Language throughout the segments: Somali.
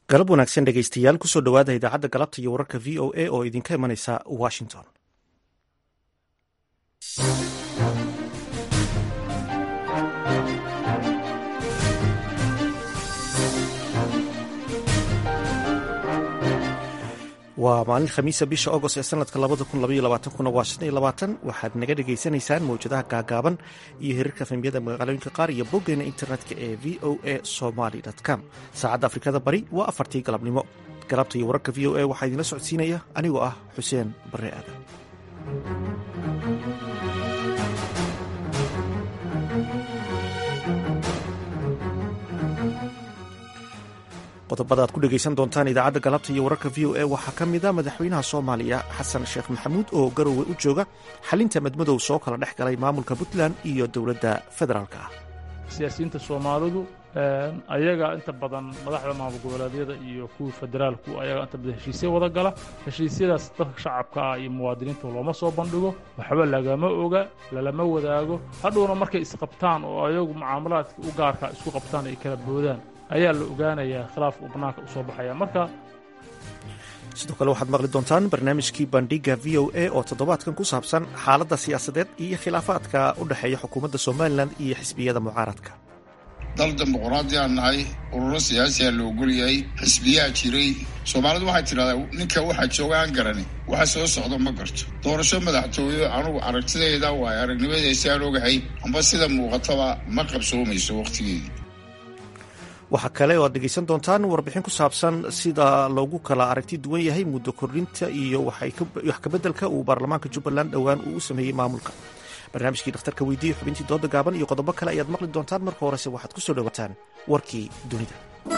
galab wanaagsan dhegaystayaal kusoo dhowaada idaacadda galabta iyo wararka v o a oo idinka imanaysa washington waa maalin khamiisa bisha agost ee sanadka kuna waa waxaad naga dhagaysanaysaan mawjadaha gaagaaban iyo hirarka fahmiyada magaalooyinka qaar iyo boggeena internetka ee v o a somaly com saacadda afrikada bari waa afartii galabnimo galabta iyo wararka v o a waxaa idinla socodsiinaya anigoo ah xuseen barre aadan qodobada aad ku dhegaysan doontaan idaacadda galabta iyo wararka v o a waxaa ka mid a madaxweynaha soomaaliya xasan sheekh maxamuud oo garowe u jooga xalinta madmadow soo kala dhex galay maamulka puntland iyo dowladda federaalk ah siyaasiyiinta soomaalidu ayaga inta badan madaxda maamul goboleedyada iyo kuwii federaalku ayaga inta badan heshiisya wada gala heshiisyadaas dadka shacabka ah iyo muwaadiniinta looma soo bandhigo waxba lagama oga lalama wadaago hadhowna markay isqabtaan oo ayagu mucaamalaadka u gaarka isku qabtaan ay kala boodaan ayaa la ogaanayaa khilaaf uu bannaanka u soo baxaya marka sidoo kale waxaad maqli doontaan barnaamijkii bandhiga v o a oo toddobaadkan ku saabsan xaaladda siyaasadeed iyo khilaafaadka u dhexeeya xukuumadda somalilan iyo xisbiyada mucaaradka dal dimuqraadiyaan nahay ururo siyaasiyaa la ogolyahay xisbiyaa jiray soomaalidu waxay tidhahdaa ninka waxaa jooga aan garani waxa soo socdo ma garto doorasho madaxtooye anugu aragtidayda waayo aragnimadeysaan ogahay amba sida muuqataba ma qabsoomayso wakhtigeedii waxaa kale oo aad dhegaysan doontaan warbixin ku saabsan sida loogu kala aragti duwan yahay muddo kordhinta iyo wax kabeddelka uu baarlamaanka jubbaland dhowaan uu u sameeyey maamulka barnaamijkii dhakhtarka weydiiye xubintii dooda gaaban iyo qodobo kale ayaad maqli doontaan marka horese waxaad ku soo dhowaataan warkii dunida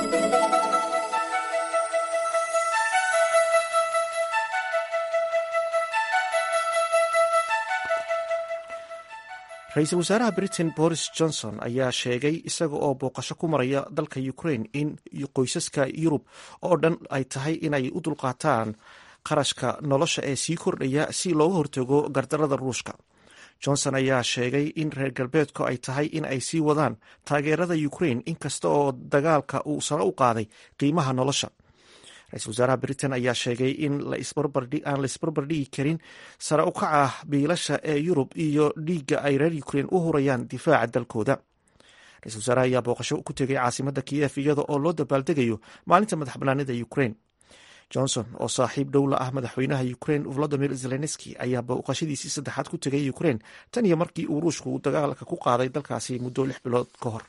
ra-iisul wasaaraha britain boris johnson ayaa sheegay isaga oo booqasho ku maraya dalka ukraine in qoysaska yurub oo dhan ay tahay inay u dulqaataan qarashka nolosha ee sii kordhaya si looga hortago gardarada ruushka johnson ayaa sheegay in reer galbeedku ay tahay in ay sii wadaan taageerada ukraine inkasta oo dagaalka uu sare u qaaday qiimaha nolosha ra-isul wasaaraha britain ayaa sheegay in aan la isbarbardhigi karin sare u kaca biilasha ee yurub iyo dhiigga ay reer ukraine u hurayaan difaaca dalkooda ra-isul wasaaraha ayaa booqasho ku tegay caasimadda kiyef iyada oo loo dabaaldegayo maalinta madax banaanida ukraine johnson oo saaxiib dhowla ah madaxweynaha ukraine volodimir zelenski ayaa booqashadiisii saddexaad ku tegay ukraine tan iyo markii uu ruushku dagaalka ku qaaday dalkaasi muddo lix bilood ka hor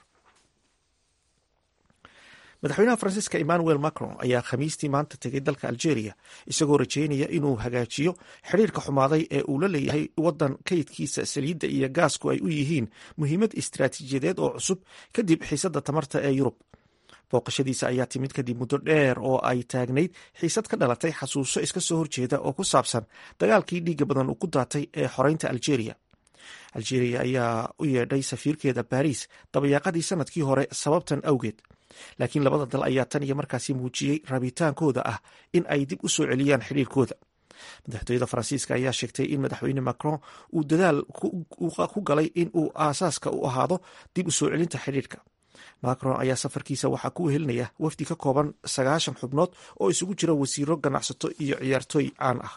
madaxweynaha faransiiska emmanuel macron ayaa khamiistii maanta tegay dalka algeria isagoo rajeynaya inuu hagaajiyo xidhiirka xumaaday ee uu la leeyahay waddan kaydkiisa saliidda iyo gaasku ay u yihiin muhiimad istaraatiijiyadeed oo cusub kadib xiisadda tamarta ee yurub booqashadiisa ayaa timid kadib muddo dheer oo ay taagnayd xiisad ka dhalatay xasuuso iska soo horjeeda oo ku saabsan dagaalkii dhiigga badan uu ku daatay ee xoreynta algeria algeria ayaa u yeedhay safiirkeeda baariis dabayaaqadii sanadkii hore sababtan awgeed laakiin labada dal ayaa tan iyo markaasi muujiyey rabitaankooda ah in ay dib u soo celiyaan xidhiirkooda madaxtooyada faransiiska ayaa sheegtay in madaxweyne macron uu dadaal ku galay in uu aasaaska u ahaado dib u soo celinta xidhiirka macron ayaa safarkiisa waxaa ku wehelinaya wafdi ka kooban sagaashan xubnood oo isugu jira wasiiro ganacsato iyo ciyaartooy caan ah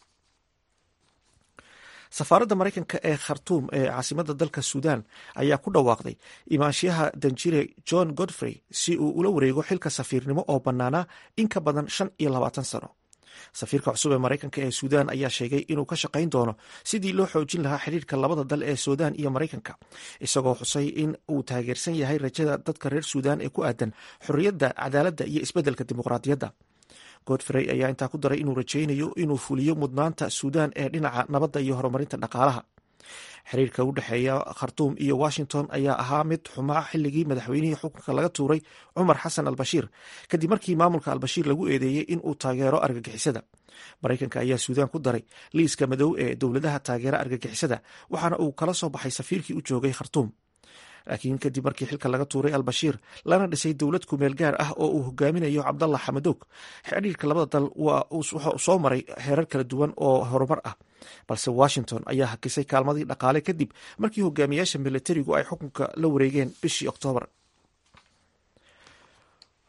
safaaradda maraykanka ee khartuum ee caasimadda dalka suudan ayaa ku dhawaaqday imaanshiyaha danjire john godfrey si uu ula wareego xilka safiirnimo oo bannaanaa in ka badan shan iyo labaatan sano safiirka cusub ee maraykanka ee suudan ayaa sheegay inuu ka shaqayn doono sidii loo xoojin lahaa xidhiirka labada dal ee suudan iyo maraykanka isagoo xusay in uu taageersan yahay rajada dadka reer suudan ee ku aadan xorriyadda cadaaladda iyo isbeddelka dimuqraadiyadda godfrey ayaa intaa ku daray inuu rajaynayo inuu fuliyo mudnaanta suudan ee dhinaca nabadda iyo horumarinta dhaqaalaha xiriirka u dhexeeya khartuum iyo washington ayaa ahaa mid xumaa xilligii madaxweynihii xukunka laga tuuray cumar xasan albashiir kadib markii maamulka albashiir lagu eedeeyey in uu taageero argagixisada maraykanka ayaa suudan ku daray liiska madow ee dowladaha taageera argagixisada waxaana uu kala soo baxay safiirkii u joogay khartuum laakiin kadib markii xilka laga tuuray albashiir lana dhisay dowlad kumeel gaar ah oo uu hogaaminayo cabdallah xamadoog xidhiirka labada dal waxa uu soo maray heerar kala duwan oo horumar ah balse washington ayaa hakisay kaalmadii dhaqaale kadib markii hogaamiyaasha militarigu ay xukunka la wareegeen bishii oktoobar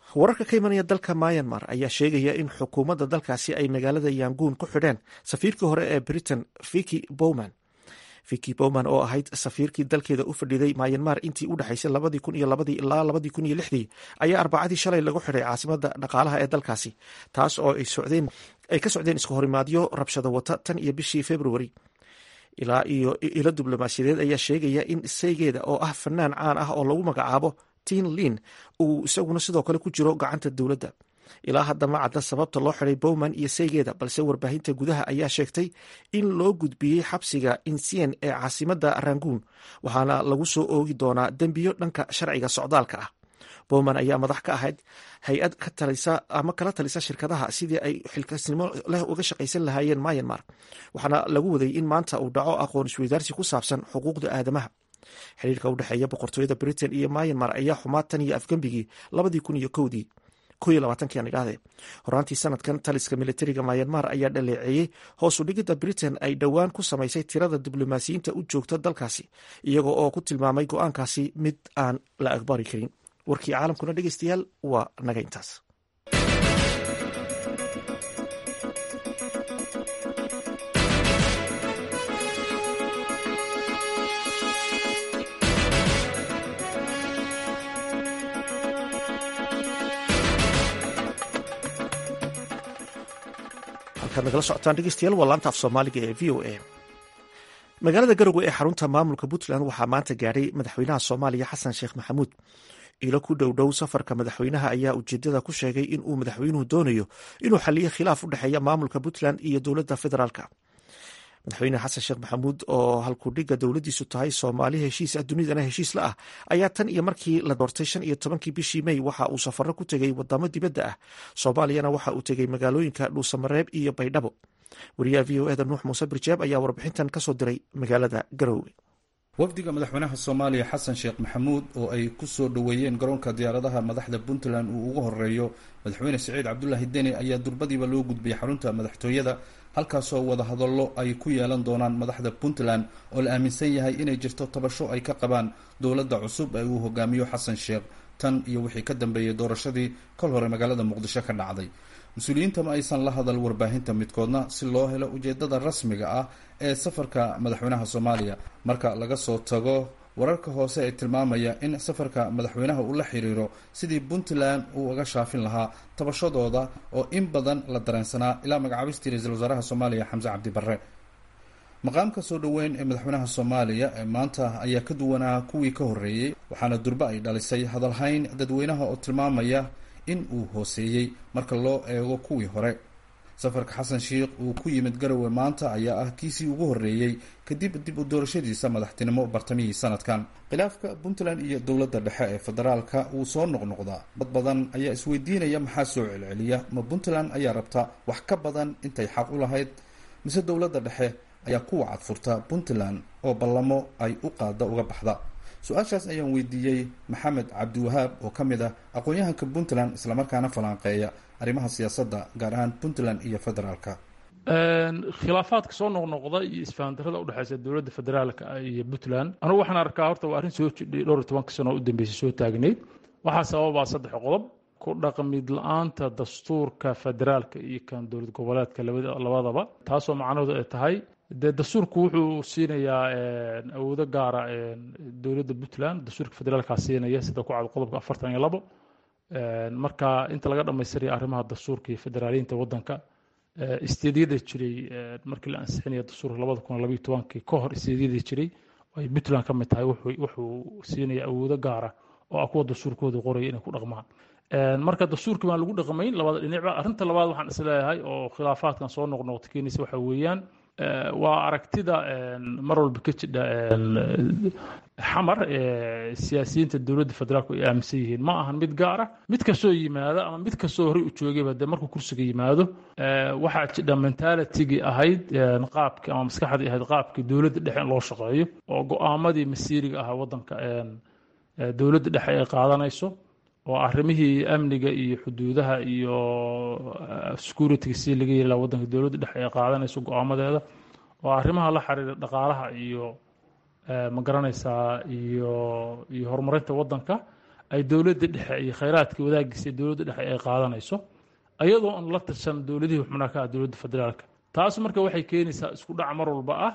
wararka ka imanaya dalka myanmar ayaa sheegaya in xukuumadda dalkaasi ay magaalada yanguun ku xidheen safiirkii hore ee britain viki bowman viki bowman oo ahayd safiirkii dalkeeda u fadhiday myanmar intii u dhexaysay labadii kun iyo labadii ilaa labadii kun iyo lixdii ayaa arbacadii shalay lagu xidhay caasimada dhaqaalaha ee dalkaasi taas oo ay ka socdeen isku horimaadyo rabshado wata tan iyo bishii februari ilaa iyo ilo diblomaasiyadeed ayaa sheegaya in saygeeda oo ah fanaan caan ah oo lagu magacaabo tin lin uu isaguna sidoo kale ku jiro gacanta dowladda ilaa hadda ma cadda sababta loo xiday bowman iyo saygeeda balse warbaahinta gudaha ayaa sheegtay in loo gudbiyey xabsiga insien ee caasimada ranguun waxaana lagu soo oogi doonaa dembiyo dhanka sharciga socdaalka ah bowman ayaa madax ka ahayd hay-ad ka talisa ama kala talisa shirkadaha sidii ay xilkasnimo leh uga shaqaysan lahaayeen myanmar waxaana lagu waday in maanta uu dhaco aqoon isweydaarsi ku saabsan xuquuqda aadamaha xiriirka u dhexeeya boqortooyada britain iyo myanmar ayaa xumaa tan iyo afgembigii labadii kun iyo kowdii ko iyo labaatanki aan idhaahde horaantii sanadkan taliska militariga myanmar ayaa dhaleeceeyey hoos u dhigidda britain ay dhowaan ku samaysay tirada diblomaasiyiinta u joogta dalkaasi iyaga oo ku tilmaamay go-aankaasi mid aan la aqbari karin warkii caalamkuna dhegeystayaal waa naga intaas halkaad nagala socotaan dhegeystayaal waa laanta af soomaaliga ee v o a magaalada garowe ee xarunta maamulka puntland waxaa maanta gaadhay madaxweynaha soomaaliya xasan sheekh maxamuud ilo ku dhow dhow safarka madaxweynaha ayaa ujeedada ku sheegay in uu madaxweynuhu doonayo inuu xaliyo khilaaf u dhexeeya maamulka puntland iyo dowladda federaalka madaxweyne xasan sheekh maxamuud oo halkudhiga dowladdiisu tahay soomaali heshiis ah dunidana heshiis la ah ayaa tan iyo markii la doortay shan iyo tobankii bishii mey waxa uu safaro ku tegey wadamo dibadda ah soomaaliyana waxa uu tegey magaalooyinka dhuusamareeb iyo baydhabo wariyaha v o eda nuux muuse birjeeb ayaa warbixintan kasoo diray magaalada garoowe wafdiga madaxweynaha soomaaliya xasan sheekh maxamuud oo ay ku soo dhoweeyeen garoonka diyaaradaha madaxda puntland uu ugu horeeyo madaxweyne siciid cabdulaahi deni ayaa durbadiiba loo gudbiyey xarunta madaxtooyada halkaasoo wadahadallo ay ku yeelan doonaan madaxda puntland oo la aaminsan yahay inay jirto tabasho ay ka qabaan dowladda cusub ee uu hogaamiyo xasan sheekh tan iyo wixii ka dambeeyey doorashadii kol hore magaalada muqdisho ka dhacday mas-uuliyiinta ma aysan la hadal warbaahinta midkoodna si loo helo ujeedada rasmiga ah ee safarka madaxweynaha soomaaliya marka laga soo tago wararka hoose ee tilmaamaya in safarka madaxweynaha uu la xiriiro sidii puntland uu uga shaafin lahaa tabashadooda oo in badan la dareensanaa ilaa magacaabistii ra-iisul wasaaraha soomaaliya xamse cabdi barre maqaamka soo dhoweyn ee madaxweynaha soomaaliya ee maanta ayaa ka duwanaa kuwii ka horreeyey waxaana durbe ay dhalisay hadalhayn dadweynaha oo tilmaamaya in uu hooseeyey marka loo eego kuwii hore safarka xasan sheikh uu ku yimid garowe maanta ayaa ah kiisii ugu horreeyey kadib dib u doorashadiisa madaxtinimo bartamihii sanadkan khilaafka puntland iyo dowladda dhexe ee federaalka wuu soo noqnoqdaa dad badan ayaa isweydiinaya maxaa soo celceliya ma puntland ayaa rabta wax ka badan intay xaq u lahayd mise dowladda dhexe ayaa ku wacad furta puntland oo ballamo ay u qaada uga baxda su-aashaas ayaan weydiiyey maxamed cabdiwahaab oo ka mid ah aqoon-yahanka puntland islamarkaana falanqeeya arrimaha siyaasadda gaar ahaan puntland iyo federaalka khilaafaadka soo noqnoqda iyo isfahandarada udhexeysa dowladda federaalka iyo puntland anugu waxaan arkaa horta waa arrin soo jidhay dhowr iyo tobanka sano u dambeysay soo taagnayd waxaa sababaa saddex qodob ku dhaqmid la-aanta dastuurka federaalka iyo kan dowlad goboleedka labadaba taasoo macnaheedu ay tahay dee dastuurku wuxuu siinayaa awoodo gaara dowladda puntland dastuurka federaalkaa siinaya sida ku cad qodobka afartan iyo labo marka inta laga dhammaystiraya arrimaha dastuurka iyo federaaliyiinta waddanka isteedyada jiray markii la ansixinaya dastuurka labada kun labayo tobankii ka hor isteedyada jiray ay puntland ka mid tahay wuxuu siinaya awoodo gaara oo ah kuwa dastuurkooda qoraya inay ku dhaqmaan marka dastuurkii baan lagu dhaqmayn labada dhinacba arrinta labaad waxaan isleeyahay oo khilaafaadkan soo noqnoqda keenaysa waxa weeyaan waa aragtida mar walba ka jidha xamar siyaasiyiinta dowladda federaalku ay aaminsan yihiin ma ahan mid gaara mid kastoo yimaada ama mid kastoo horey u joogayba dee markuu kursiga yimaado waxaa jidha mentalitigii ahayd qaabkii ama maskaxdii ahayd qaabkii dowladda dhexe in loo shaqeeyo oo go-aamadii masiiriga ahaa waddanka dowladda dhexe ay qaadanayso oo arrimihii amniga iyo xuduudaha iyo security si laga yeela waddanka dowladda dhexe ay qaadanayso go-aamadeeda oo arrimaha la xiriira dhaqaalaha iyo ma garanaysaa iyo iyo horumarinta waddanka ay dowladda dhexe iyo khayraadkii wadaagiisa dowladda dhexe ay qaadanayso ayadoo aan la tashan dowladihii xubnaha ka ah dowladda federaalka taas marka waxay keenaysaa isku dhac mar walba ah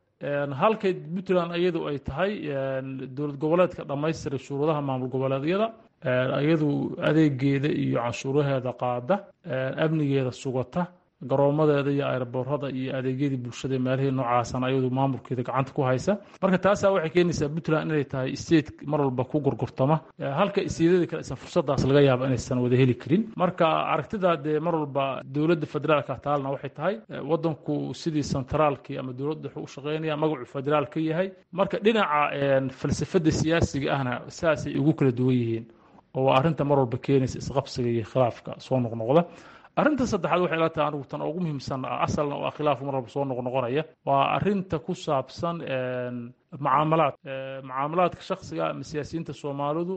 halkay puntland iyadu ay tahay dowlad goboleedka dhammaystiray shuruudaha maamul goboleedyada iyadu adeegeeda iyo canshuuraheeda qaada amnigeeda sugata garoomadeeda iyo airboorada iyo adeegyadii bulshada meelihii noocaasana ayadu maamulkeeda gacanta ku haysa marka taasaa waxay keenaysaa puntland inay tahay state mar walba ku gurgurtama halka isteedada kale isan fursadaas laga yaaba inaysan wada heli karin marka aragtida dee mar walba dowladda federaalka taalna waxay tahay wadanku sidii centraalkii ama dowladda wuxuu u shaqeynaya magacu federaal ka yahay marka dhinaca falsafada siyaasiga ahna saasay ugu kala duwan yihiin oo waa arrinta mar walba keenaysa isqabsiga iyo khilaafka soo noqnoqda arrinta saddexaad waxay la tahay anigu tan ugu muhiimsan asalna waa khilaafku mar walba soo noqnoqonaya waa arrinta ku saabsan mucaamalaad mucaamalaadka shaksiga ama siyaasiyiinta soomaalidu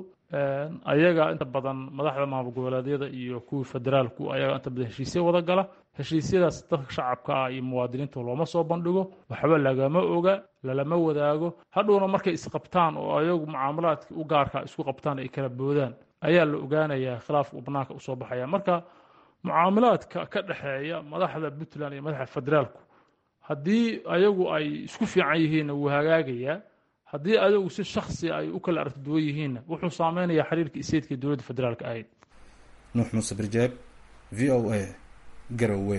ayaga inta badan madaxda maamul goboleedyada iyo kuwii federaalku ayaga inta badan heshiisya wada gala heshiisyadaas dadka shacabka ah iyo muwaadiniinta looma soo bandhigo waxba lagama oga lalama wadaago hadhowna markay isqabtaan oo ayagu mucaamalaadka u gaarka isku qabtaan ay kala boodaan ayaa la ogaanayaa khilaafka banaanka usoo baxaya marka mucaamalaadka ka dhexeeya madaxda puntland iyo madaxda federaalku haddii ayagu ay isku fiican yihiinna wuu hagaagayaa haddii ayagu si shaksi ay u kala aragti duwan yihiinna wuxuu saameynayaa xiriirka iseedka dowladda federaalka ahayd nuux muuse birjeeb v o a garowe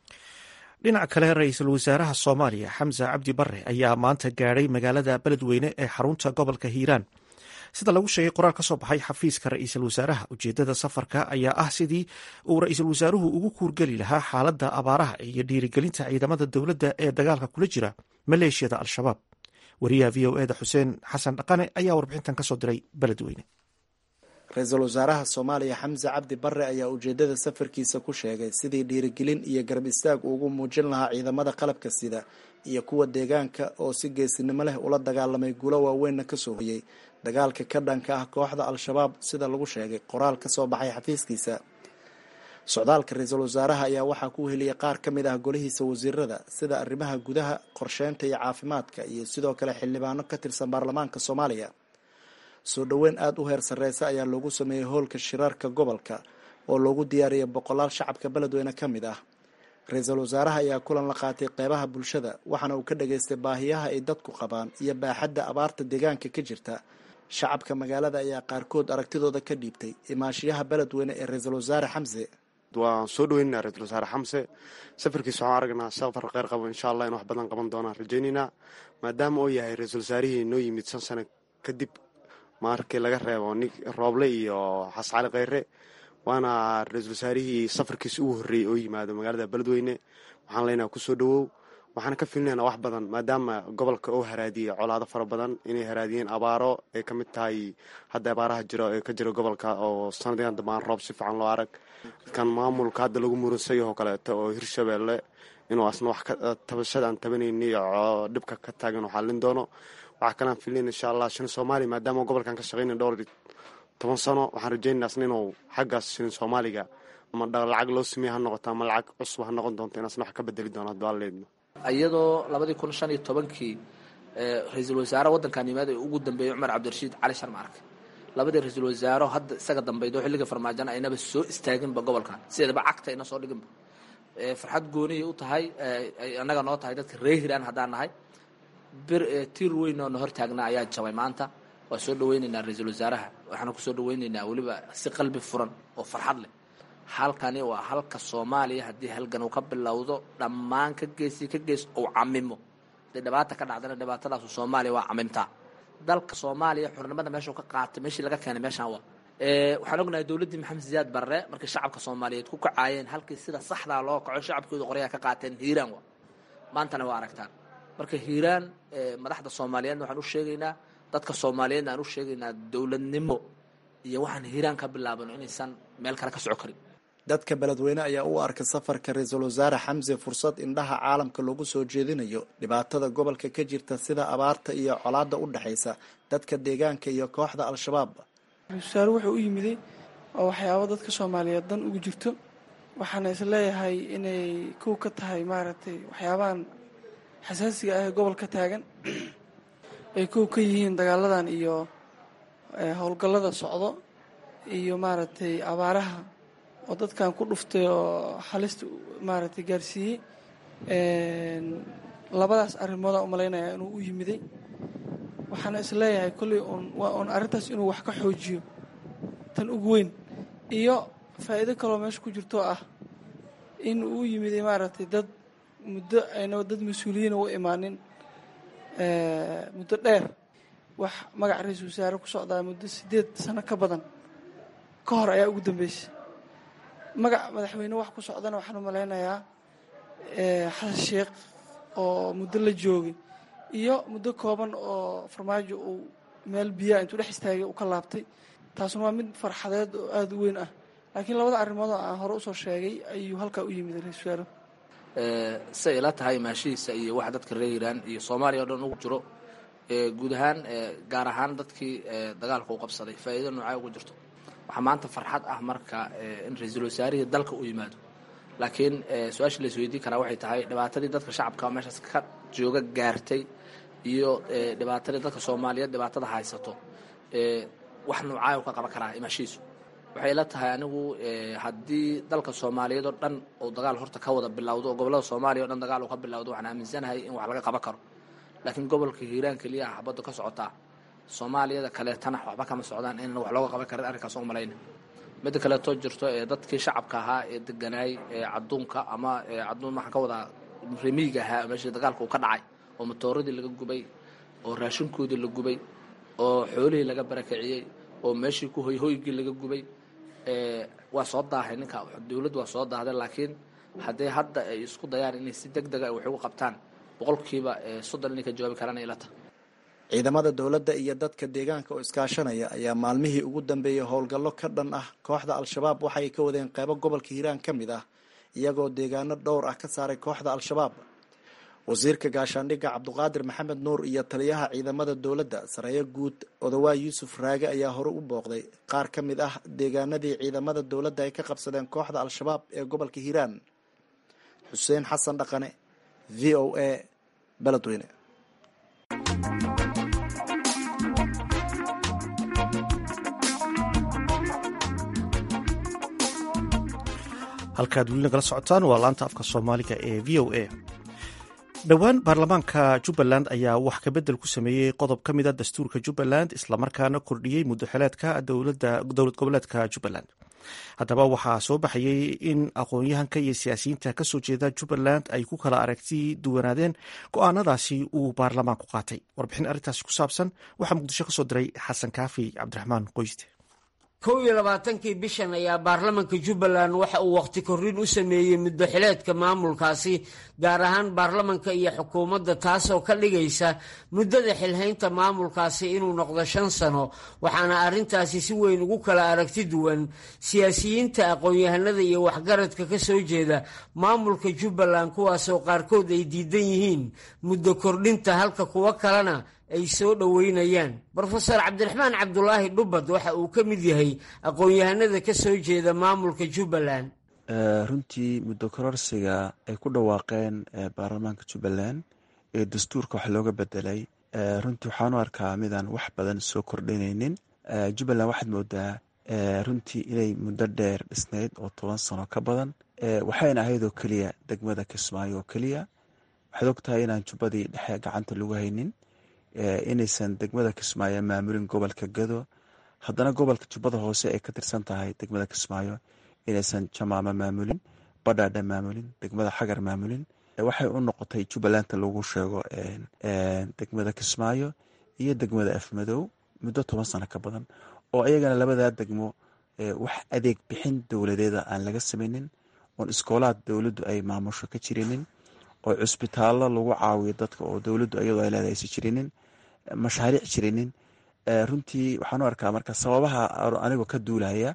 dhinaca kale ra-iisul wasaaraha soomaaliya xamse cabdi bare ayaa maanta gaadhay magaalada beledweyne ee xarunta gobolka hiiraan sida lagu sheegay qoraal ka soo baxay xafiiska ra-iisul wasaaraha ujeedada safarka ayaa ah sidii uu ra-iisul wasaaruhu ugu kuurgeli lahaa xaaladda abaaraha iyo dhiirigelinta ciidamada dowladda ee dagaalka kula jira maleeshiyada al-shabaab wariyaha v o eda xuseen xasan dhaqane ayaa warbixintan kasoo diray beledweyne ra-iisul wasaaraha soomaaliya xamse cabdi bare ayaa ujeedada safarkiisa ku sheegay sidii dhiirigelin iyo garab istaag ugu muujin lahaa ciidamada qalabka sida iyo kuwa deegaanka oo si geesinimo leh ula dagaalamay guulo waaweynna kasoo hoyey dagaalka ka dhanka ah kooxda al-shabaab sida lagu sheegay qoraal ka soo baxay xafiiskiisa socdaalka ra-iisul wasaaraha ayaa waxaa ku heliyay qaar ka mid ah golihiisa wasiirada sida arrimaha gudaha qorsheynta iyo caafimaadka iyo sidoo kale xildhibaano ka tirsan baarlamaanka soomaaliya soo dhoweyn aada u heer sarreysa ayaa loogu sameeyey hoolka shirarka gobolka oo loogu diyaariyay boqolaal shacabka beledweyne ka mid ah ra-iisul wasaaraha ayaa kulan la qaatay qeybaha bulshada waxaana uu ka dhageystay baahiyaha ay dadku qabaan iyo baaxadda abaarta deegaanka ka jirta shacabka magaalada ayaa qaarkood aragtidooda ka dhiibtay imaashiyaha beledweyne ee ra-iisul wasaare xamse waan soo dhaweynaa ra-iisul wasaare xamse safarkiisa waxaan aragnaa safar kheyr qabo insha allah in wax badan qaban doonaan rajaynaynaa maadaama uu yahay ra-iisul wasaarihii noo yimid shan sano kadib markii laga reebo nin rooble iyo xascali kheyre waana ra-iisul wasaarihii safarkiisa ugu horreeyey oo yimaado magaalada beledweyne waxaan leenaha kusoo dhawow waxaana ka filinaynaa wax badan maadaama gobolka oo haraadiyey colaado fara badan inay haraadiyeen abaaro ay ka mid tahay hadda abaaraha jiro ee ka jira gobolka oo sanadkan dambaan roob si fiican loo arag kan maamulka hadda lagu muransayo oo kaleeto oo hirshabeelle inuu asna wax tabashada aan tabanayni oo dhibka ka taagan xallin doono waxaa kalaan filinayn insha allah shilin soomaaliya maadaama gobolkan ka shaqeynay dhowr toban sano waxaan rajaynaa asna inuu xaggaas shilin soomaaliga ama lacag loo sameeye ha noqoto ama lacag cusub ha noqon doonto in asna wax ka bedeli doono hadduu alleedno iyadoo labadii kun shan iyo tobankii ra-iisul wasaare waddankan yimaada ee ugu dambeeyey cumar cabdirashiid cali sharmaarke labadii ra-iisul wasaaro hadda isaga dambaydo xilliga farmaajana aynaba soo istaaginba gobolkan sideedaba cagta ayna soo dhiginba farxad gooniyay u tahay annaga noo tahay dadka ree hiraan haddaan nahay bir tiir weyn oo na hor taagnaa ayaa jabay maanta waa soo dhaweynaynaa ra-iisul wasaaraha waxaana kusoo dhaweynaynaa weliba si qalbi furan oo farxad leh halkani waa halka soomaaliya haddii halgan uu ka bilowdo dhammaan ka geesi ka gees uu camimo hadday dhibaata ka dhacdana dhibaatadaasu soomaaliya waa camimtaa dalka soomaaliya xurnimada meeshuu ka qaatay meeshii laga keenay meeshaan waa waxaan ognahay dowladdii maxamed siyaad barre markii shacabka soomaaliyeed ku kacaayeen halkii sida saxdaa loo kaco shacabkooda qoryaha ka qaateen hiiraan waa maantana waa aragtaan marka hiiraan madaxda soomaaliyeedna waxaan u sheegaynaa dadka soomaaliyeedna aan u sheegaynaa dowladnimo iyo waxaan hiiraan ka bilaabano inaysan meel kale ka soco karin dadka beledweyne ayaa u arkay safarka ra-iisul wasaare xamse fursad indhaha caalamka loogu soo jeedinayo dhibaatada gobolka ka jirta sida abaarta iyo colaada u dhexaysa dadka deegaanka iyo kooxda al-shabaab ra-isul wasaare wuxuu u yimiday oo waxyaabo dadka soomaaliyeed dan ugu jirto waxaana is leeyahay inay kow ka tahay maaragtay waxyaabahan xasaasiga ah ee gobolka taagan ay kow ka yihiin dagaaladan iyo howlgallada socdo iyo maaragtay abaaraha oo dadkan ku dhuftay oo halista maaragtay gaarsiiyey labadaas arrimoodaa u malaynayaa inuu u yimiday waxaana is leeyahay kolley uun waa uun arrintaas inuu wax ka xoojiyo tan ugu weyn iyo faa'iido kaloo meesha ku jirto ah in uu u yimiday maaragtay dad muddo ayna dad mas-uuliyiina u imaanin muddo dheer wax magaca ra-iisul wasaare ku socdaa muddo siddeed sano ka badan ka hor ayaa ugu dambeysay magac madaxweyne wax ku socdana waxaan u malaynayaa xasan sheekh oo muddo la joogay iyo muddo kooban oo farmaajo uu meel biyaa intuu dhex istaagay uu ka laabtay taasuna waa mid farxadeed oo aada u weyn ah laakiin labada arrimood oo aan hore usoo sheegay ayuu halkaa u yimid ra-isul wasaare say ila tahay maashihiisa iyo waxa dadka reer iiraan iyo soomaaliya o dhan ugu jiro guud ahaan gaar ahaan dadkii dagaalka u qabsaday faa'iido noocaa ugu jirto waxaa maanta farxad ah marka in ra-iisul wasaarihii dalka u yimaado laakiin su-aasha la isweydiin karaa waxay tahay dhibaatadii dadka shacabka meeshaas ka jooga gaartay iyo dhibaatadii dadka soomaaliyeed dhibaatada haysato wax noocaa ka qaban karaa imaashihiisu waxay ila tahay anigu haddii dalka soomaaliyeed oo dhan uu dagaal horta ka wada bilowdo oo gobollada soomaaliya o dhan dagaal uu ka bilowdo waxaan aaminsanahay in wax laga qaban karo laakiin gobolka hiiraan keliya ah xabadda ka socotaa soomaaliyada kaleetana waxba kama socdaan in wax looga qaban karin arrinkaas u malayna midda kaleetoo jirto ee dadkii shacabka ahaa ee deganaay ee cadduunka ama cadduun waxaan ka wadaa remiiga ahaa meeshii dagaalka uu ka dhacay oo matooradii laga gubay oo raashinkoodii la gubay oo xoolihii laga barakiciyey oo meeshii ku hoyhoygii laga gubay waa soo daahay ninka dowladdu waa soo daahday laakiin haddii hadda ay isku dayaan inay si deg dega wax ugu qabtaan boqolkiiba soddon inay ka jawaabi karaan ay ila tahay ciidamada dowladda iyo dadka deegaanka oo iskaashanaya ayaa maalmihii ugu dambeeyey howlgallo ka dhan ah kooxda al-shabaab waxay ka wadeen qeybo gobolka hiiraan ka mid ah iyagoo deegaano dhowr ah ka saaray kooxda al-shabaab wasiirka gaashaandhigga cabduqaadir maxamed nuur iyo taliyaha ciidamada dowladda sareeyo guud odawaay yuusuf raage ayaa hore u booqday qaar ka mid ah deegaanadii ciidamada dowladda ay ka qabsadeen kooxda al-shabaab ee gobolka hiiraan xuseen xasan dhaqane v o a beledweyne halkaad weli nagala socotaan waa laanta afka soomaaliga ee v o a dhowaan baarlamaanka jubbaland ayaa wax kabedel ku sameeyey qodob ka mida dastuurka jubbaland islamarkaana kordhiyey muddoxileedka dowlad goboleedka jubbaland haddaba waxaa soo baxayey in aqoon-yahanka iyo siyaasiyiinta kasoo jeeda jubbaland ay ku kala aragti duwanaadeen go-aanadaasi uu baarlamaanku qaatay warbixin arrintaasi ku saabsan waxaa muqdisho kasoo diray xasan kaafi cabdiraxmaan qoyste kow iyo labaatankii bishan ayaa baarlamanka jubbaland waxa uu wakhti korrin u sameeyey muddo xileedka maamulkaasi gaar ahaan baarlamanka iyo xukuumadda taasoo ka dhigaysa muddada xilhaynta maamulkaasi inuu noqdo shan sano waxaana arrintaasi si weyn ugu kala aragti duwan siyaasiyiinta aqoon-yahanada iyo waxgaradka ka soo jeeda maamulka jubbaland kuwaasoo qaarkood ay diidan yihiin muddo kordhinta halka kuwo kalena ay soo dhoweynayaan brofeor cabdiraxmaan cabdulaahi dhubbad waxa uu ka mid yahay aqoon-yahanada ka soo jeeda maamulka jubbaland runtii muddo kororsiga ay ku dhawaaqeen baarlamaanka jubbaland ee dastuurka wax looga bedelay runtii waxaan u arkaa midaan wax badan soo kordhinaynin jubbaland waxaad moodaa runtii inay muddo dheer dhisnayd oo toban sano ka badan waxayna ahayd oo keliya degmada kismaayo oo keliya waxaad ogtahay inaan jubbadii dhexe gacanta lagu haynin inaysan degmada kismaayo maamulin gobolka gado haddana gobolka jubbada hoose ay ka tirsan tahay degmada kismaayo inaysan jamaamo maamulin badhaadha maamulin degmada xagar maamulin waxay u noqotay jubbalanta lagu sheego degmada kismaayo iyo degmada afmadow muddo toban sano ka badan oo ayagana labadaa degmo wax adeeg bixin dowladeeda aan laga sameynin oon iskoolaad dowladdu ay maamusho ka jirinin oo cusbitaallo lagu caawiyo dadka oo dowladdu iyadoo ay leedahay aysan jirinin mashaariic jirinin runtii waxaan u arkaa marka sababaha anigoo ka duulaya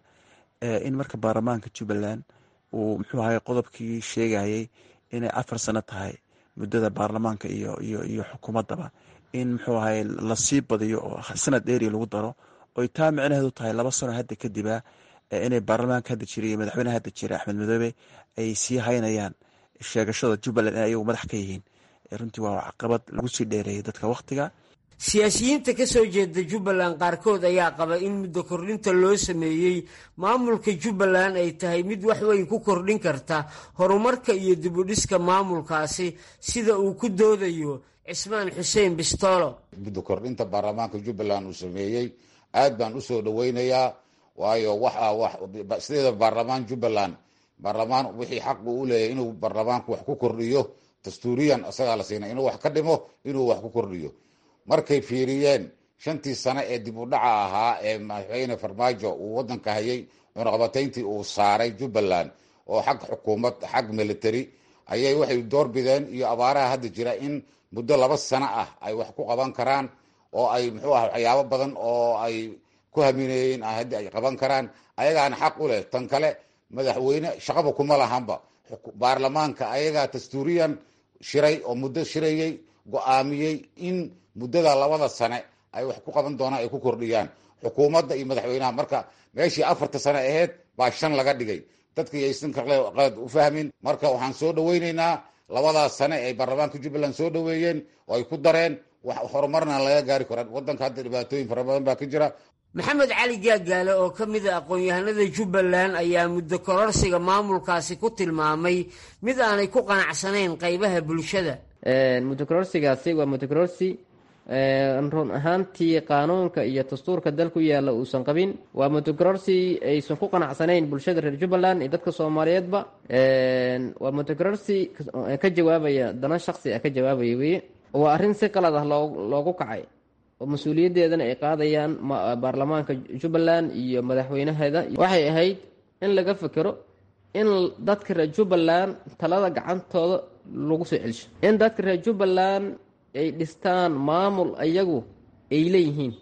in marka baarlamaanka jubbaland uu muxuu ahay qodobkii sheegayay inay afar sano tahay muddada baarlamaanka iyo iyo iyo xukuumaddaba in muxuu ahay lasii badiyo oo sanad dheeri lagu daro oy taa micnaheedu tahay laba sano hadda kadiba inay baarlamaanka hadda jira iyo madaxweyneha hadda jira axmed madoobe ay sii haynayaan sheegashada jubbaland in ayagu madax ka yihiin runtii waa caqabad lagu sii dheereeyay dadka wakhtiga siyaasiyiinta ka soo jeeda jubbaland qaarkood ayaa qaba in muddo kordhinta loo sameeyey maamulka jubbaland ay tahay mid wax weyn ku kordhin karta horumarka iyo dibudhiska maamulkaasi sida uu ku doodayo cismaan xuseen bistoolo muddo kordhinta baarlamaanka jubbaland uu sameeyey aad baan usoo dhaweynayaa waayo waxa sideeda baarlamaan jubbaland baarlamaan wixii xaq buu u leeyahay inuu baarlamaanku wax ku kordhiyo dastuuriyan isagaa la siinay inuu wax ka dhimo inuu wax ku kordhiyo markay fiiriyeen shantii sane ee dib u dhaca ahaa ee madaxweyne farmaajo uu wadanka hayay cunaqabatayntii uu saaray jubbaland oo xag xukuumad xag military ayay waxay doorbideen iyo abaaraha hadda jira in muddo laba sano ah ay wax ku qaban karaan oo ay muxuu ah waxyaabo badan oo ay ku haminayeen haddi ay qaban karaan ayagaana xaq u leh tan kale madaxweyne shaqaba kuma lahanba baarlamaanka ayagaa dastuuriyan shiray oo muddo shirayey go-aamiyey in muddada labada sane ay wax ku qaban doonaan ay ku kordhiyaan xukuumadda iyo madaxweynaha marka meeshii afarta sane aheyd baa shan laga dhigay dadka yaysan qalad u fahmin marka waxaan soo dhaweyneynaa labadaas sane ay baarlamaanka jubbaland soo dhaweeyeen oo ay ku dareen wax horumarna laga gaari karo wadanka hadda dhibaatooyin fara badan baa ka jira maxamed cali gaagaale oo ka mid a aqoon-yahanada jubbaland ayaa muddo kororsiga maamulkaasi ku tilmaamay mid aanay ku qanacsanayn qaybaha bulshada muddo kororsigaasi waa muddo kororsi run ahaantii qaanuunka iyo dastuurka dalku yaalla uusan qabin waa muddo kororsi aysan ku qanacsanayn bulshada reer jubbaland iyo dadka soomaaliyeedba waa muddo kororsi ka jawaabaya dana shaqsi ah ka jawaabaya weye waa arrin si qalad ah loo loogu kacay oo mas-uuliyaddeedana ay qaadayaan baarlamaanka jubbaland iyo madaxweynaheeda waxay ahayd in laga fekero in dadka reer jubbaland talada gacantooda lagu soo celsho in dadka reer jubbaland ay dhistaan maamul iyagu ay leeyihiin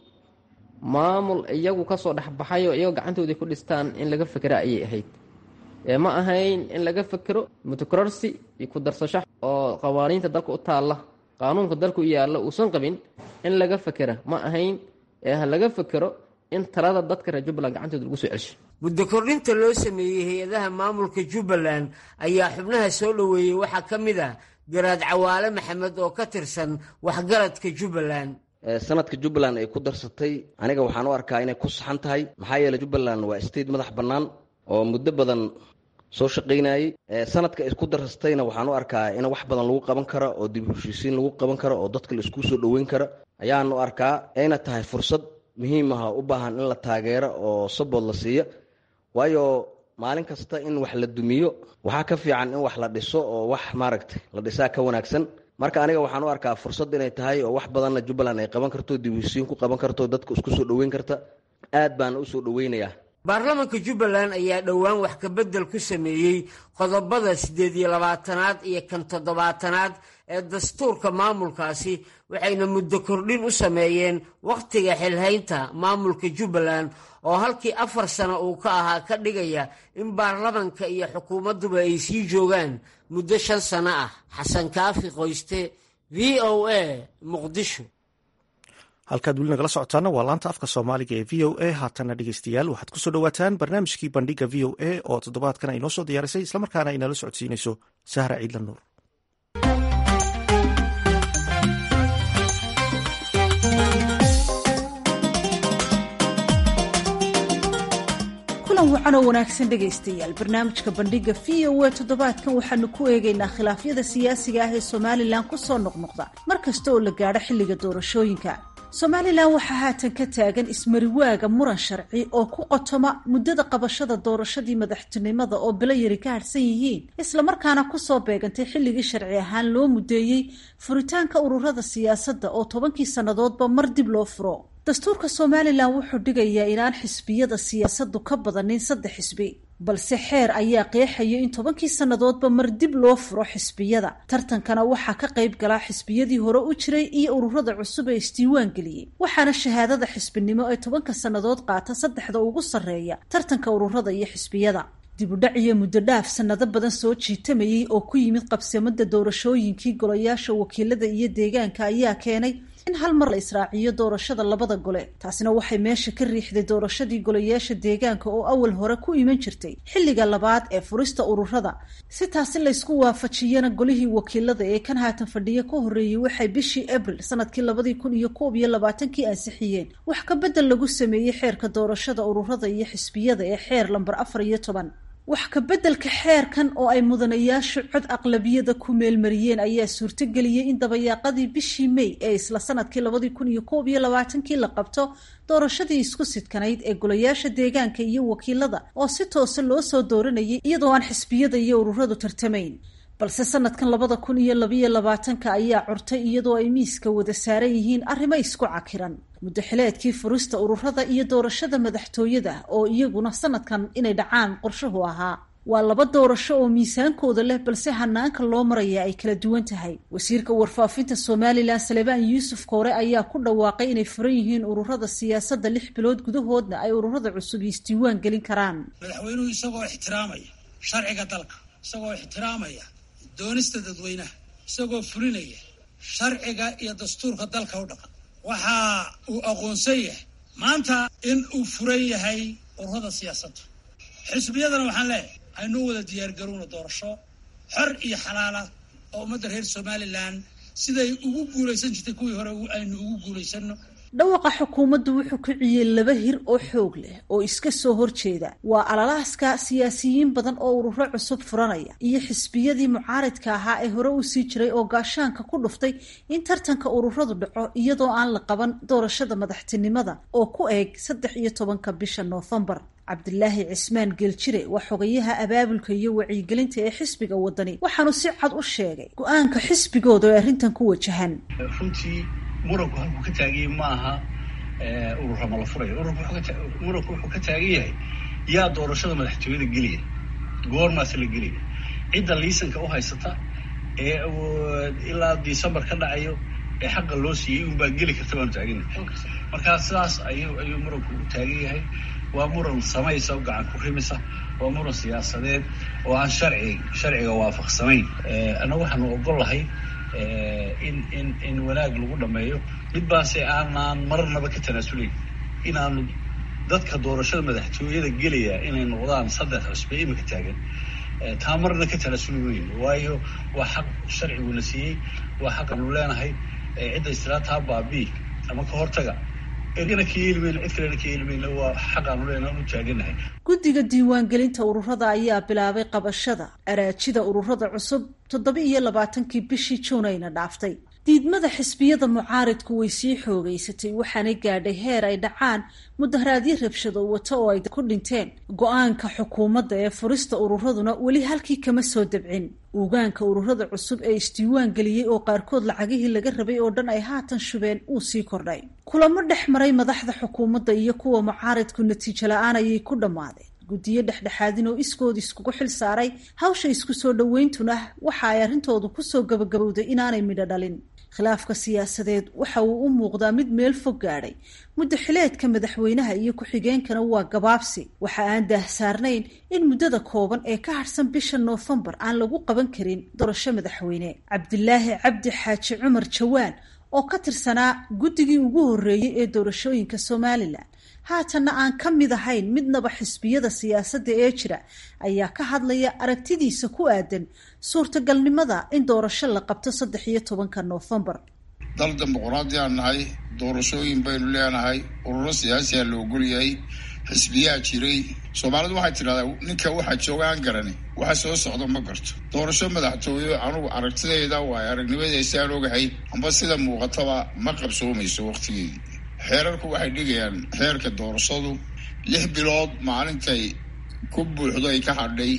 maamul iyagu kasoo dhexbaxayo iyagoo gacantooda ku dhistaan in laga fekera ayay ahayd ma ahayn in laga fekero mutokororsi iyo ku darsasho oo qawaaniinta dalka u taalla qaanuunka dalku yaalla uusan qabin in laga fekera ma ahayn ee ha laga fekero in talada dadka reer jubbaland gacantooda lagu soo celsho muddo kordhinta loo sameeyey hay-adaha maamulka jubbaland ayaa xubnaha soo dhoweeyey waxaa ka mid ah garaad cawaale maxamed oo ka tirsan waxgaradka jubbaland sanadka jubbaland ay ku darsatay aniga waxaan u arkaa inay ku saxan tahay maxaa yeeley jubbaland waa state madax bannaan oo muddo badan soo shaqaynayey sanadka ay ku darsatayna waxaan u arkaa in wax badan lagu qaban karo oo dib heshiisiin lagu qaban karo oo dadka la isku soo dhoweyn karo ayaan u arkaa ayna tahay fursad muhiim ah u baahan in la taageero oo sabood la siiyo waayo maalin kasta in wax la dumiyo waxaa ka fiican in wax la dhiso oo wax maaragtay la dhisaa ka wanaagsan marka aniga waxaan u arkaa fursad inay tahay oo wax badanna jubbaland ay qaban karto dib heshiin ku qaban karto dadka isku soo dhoweyn karta aad baana usoo dhoweynayaa baarlamaanka jubbaland ayaa dhowaan wax ka beddel ku sameeyey qodobada siddeed iyo labaatanaad iyo kan toddobaatanaad ee dastuurka maamulkaasi waxayna muddo kordhin u sameeyeen wakhtiga xilhaynta maamulka jubbaland oo halkii afar sano uu ka ahaa ka dhigaya in baarlamanka iyo xukuumadduba ay sii joogaan muddo shan sano ah xasan kaafi qoyste v o a muqdisho halkaad weli nagala socotaana waa laanta afka soomaaliga ee v o a haatana dhegeystayaal waxaad kusoo dhowaataan barnaamijkii bandhiga v o a oo toddobaadkan ay noo soo diyaarisay islamarkaana ay nala socodsiinayso sahra ciidla nuur kulan wacan oo wanaagsan dhegaystayaal barnaamijka bandhiga v o a toddobaadkan waxaanu ku eegaynaa khilaafyada siyaasiga ah ee somalilan ku soo noqnoqda mar kasta oo la gaadho xilliga doorashooyinka somalilan waxaa haatan ka taagan ismariwaaga muran sharci oo ku qotoma muddada qabashada doorashadii madaxtinimada oo bilo yari ka harhsan yihiin islamarkaana kusoo beegantay xilligii sharci ahaan loo mudeeyey furitaanka ururada siyaasadda oo tobankii sannadoodba mar dib loo furo dastuurka somalilan wuxuu dhigayaa inaan xisbiyada siyaasaddu ka badanin saddex xisbi balse xeer ayaa qeexaya in tobankii sannadoodba mar dib loo furo xisbiyada tartankana waxaa ka qayb galaa xisbiyadii hore u jiray iyo ururada cusub ee isdiiwaan geliyey waxaana shahaadada xisbinimo ee tobanka sannadood qaata saddexda ugu sarreeya tartanka ururada iyo xisbiyada dibudhac iyo muddo dhaaf sannado badan soo jiitamayay oo ku yimid qabsamada doorashooyinkii golayaasha wakiilada iyo deegaanka ayaa keenay in hal mar la israaciyo doorashada labada gole taasina waxay meesha ka riixday doorashadii golayaasha deegaanka oo awal hore ku iman jirtay xilliga labaad ee furista ururada si taasi laysku waafajiyana golihii wakiilada ee kan haatan fadhiya ka horreeyey waxay bishii abril sanadkii labadii kun iyo koob iyo labaatankii ansixiyeen wax ka bedel lagu sameeyey xeerka doorashada ururada iyo xisbiyada ee xeer lambar afar iyo toban wax ka beddelka xeerkan oo ay mudanayaashu cod aqlabiyada ku meelmariyeen ayaa suurtogeliyey in dabayaaqadii bishii may ee isla sanadkii labadii kun iyo koob iyo labaatankii la qabto doorashadii isku sidkanayd ee golayaasha deegaanka iyo wakiilada oo si toose loo soo dooranayay iyadoo aan xisbiyada iyo ururadu tartamayn balse sanadkan labada kun iyo labayo labaatanka ayaa curtay iyadoo ay miiska wada saaran yihiin arrimo isku cakiran muddaxileedkii furista ururada iyo doorashada madaxtooyada oo iyaguna sanadkan inay dhacaan qorshuhu ahaa waa laba doorasho oo miisaankooda leh balse hanaanka loo maraya ay kala duwan tahay wasiirka warfaafinta somalilan salebaan yuusuf koore ayaa ku dhawaaqay inay furan yihiin ururada siyaasadda lix bilood gudahoodna ay ururada cusub isdiiwaan gelin karaan madaxweynuhu isagoo ixtiraamaya sharciga dalka isagoo ixtiraamaya doonista dadweynaha isagoo fulinaya sharciga iyo dastuurka dalka u dhaqan waxa uu aqoonsan yahay maanta in uu furan yahay ururada siyaasadda xisbiyadana waxaan leeyahay aynuu wada diyaargarowna doorasho xor iyo xalaala oo ummadda reer somalilan siday ugu guulaysan jirtay kuwii hore aynu ugu guulaysanno dhawaqa xukuumaddu wuxuu kiciyey laba hir oo xoog leh oo iska soo horjeeda waa alalaaska siyaasiyiin badan oo ururo cusub furanaya iyo xisbiyadii mucaaridka ahaa ee hore u sii jiray oo gaashaanka ku dhuftay in tartanka ururadu dhaco iyadoo aan la qaban doorashada madaxtinimada oo ku eeg saddex iyo tobanka bisha noofembar cabdilaahi cismaan geeljire waa xogayaha abaabulka iyo wacyigelinta ee xisbiga wadani waxaanu si cad u sheegay go-aanka xisbigooda ee arrintan ku wajahan muranku halkuu ka taaganyay ma aha urura ma la furayo muranku wuxuu ka taagan yahay yaa doorashada madaxtooyada gelaya goormaase la gelaya cidda liisanka u haysata ee ilaa december ka dhacayo ee xaqa loo siiyey unbaa geli karta baanu taagana markaa sidaas ayuu ayuu muranku u taagan yahay waa muran samaysa o gacan ku rimisa waa muran siyaasadeed oo aan sharci sharciga waafaqsanayn annaga waxaanu ogol lahay in in in wanaag lagu dhameeyo mid baase aanaan marnaba ka tanaasulayn inaanu dadka doorashada madaxtooyada gelaya inay noqdaan saddex cusbe imika taagan taa marna ka tanaasuli weyn waayo waa xaq sharciguna siiyey waa xaq aanu leenahay cidda istiraataha baabi ama ka hortaga ergana ka yeeli mayno cid kalena ka yeeli mayno waa xaq aanu leenahay u taaganahay guddiga diiwaangelinta ururada ayaa bilaabay qabashada araajida ururada cusub toddoba iyo labaatankii bishii juunayna dhaaftay diidmada xisbiyada mucaaridku way sii xoogeysatay waxaanay gaadhay heer ay dhacaan mudaharaadyo rabshado wata oo ay ku dhinteen go-aanka xukuumadda ee furista ururaduna weli halkii kama soo dabcin ugaanka ururada cusub ee isdiiwaan geliyey oo qaarkood lacagihii laga rabay oo dhan ay haatan shubeen uu sii kordhay kulamo dhex maray madaxda xukuumadda iyo kuwa mucaaridku natiijo la-aan ayay ku dhammaadeen guddiyo dhexdhexaadin oo iskood iskugu xil saaray hawsha isku soo dhoweyntuna waxa ay arrintoodu kusoo gabagabowday inaanay midho dhalin khilaafka siyaasadeed waxa uu u muuqdaa mid meel fog gaadhay muddaxileedka madaxweynaha iyo ku-xigeenkana waa gabaabsi waxa aan daahsaarnayn in muddada kooban ee ka harhsan bisha noofembar aan lagu qaban karin doorasho madaxweyne cabdilaahi cabdi xaaji cumar jawaan oo ka tirsanaa guddigii ugu horreeyey ee doorashooyinka somalilan haatanna aan ka mid ahayn midnaba xisbiyada siyaasadda ee jira ayaa ka hadlaya aragtidiisa ku aadan suurtagalnimada in doorasho la qabto saddex iyo tobanka noofembar dal dimuquraadi aan nahay doorashooyin baynu leenahay ururo siyaasiyaa la ogolyahay xisbiyaa jiray soomaalidu waxay tidhahdaa ninka waxaa jooga aan garani waxa soo socda ma garto doorasho madaxtooye anugu aragtidayda waayo aragnimadaysa aan ogahay amba sida muuqataba ma qabsoomayso waqtigeedii xeerarku waxay dhigayaan xeerka doorashadu lix bilood maalintay ku buuxdo ay ka hadhay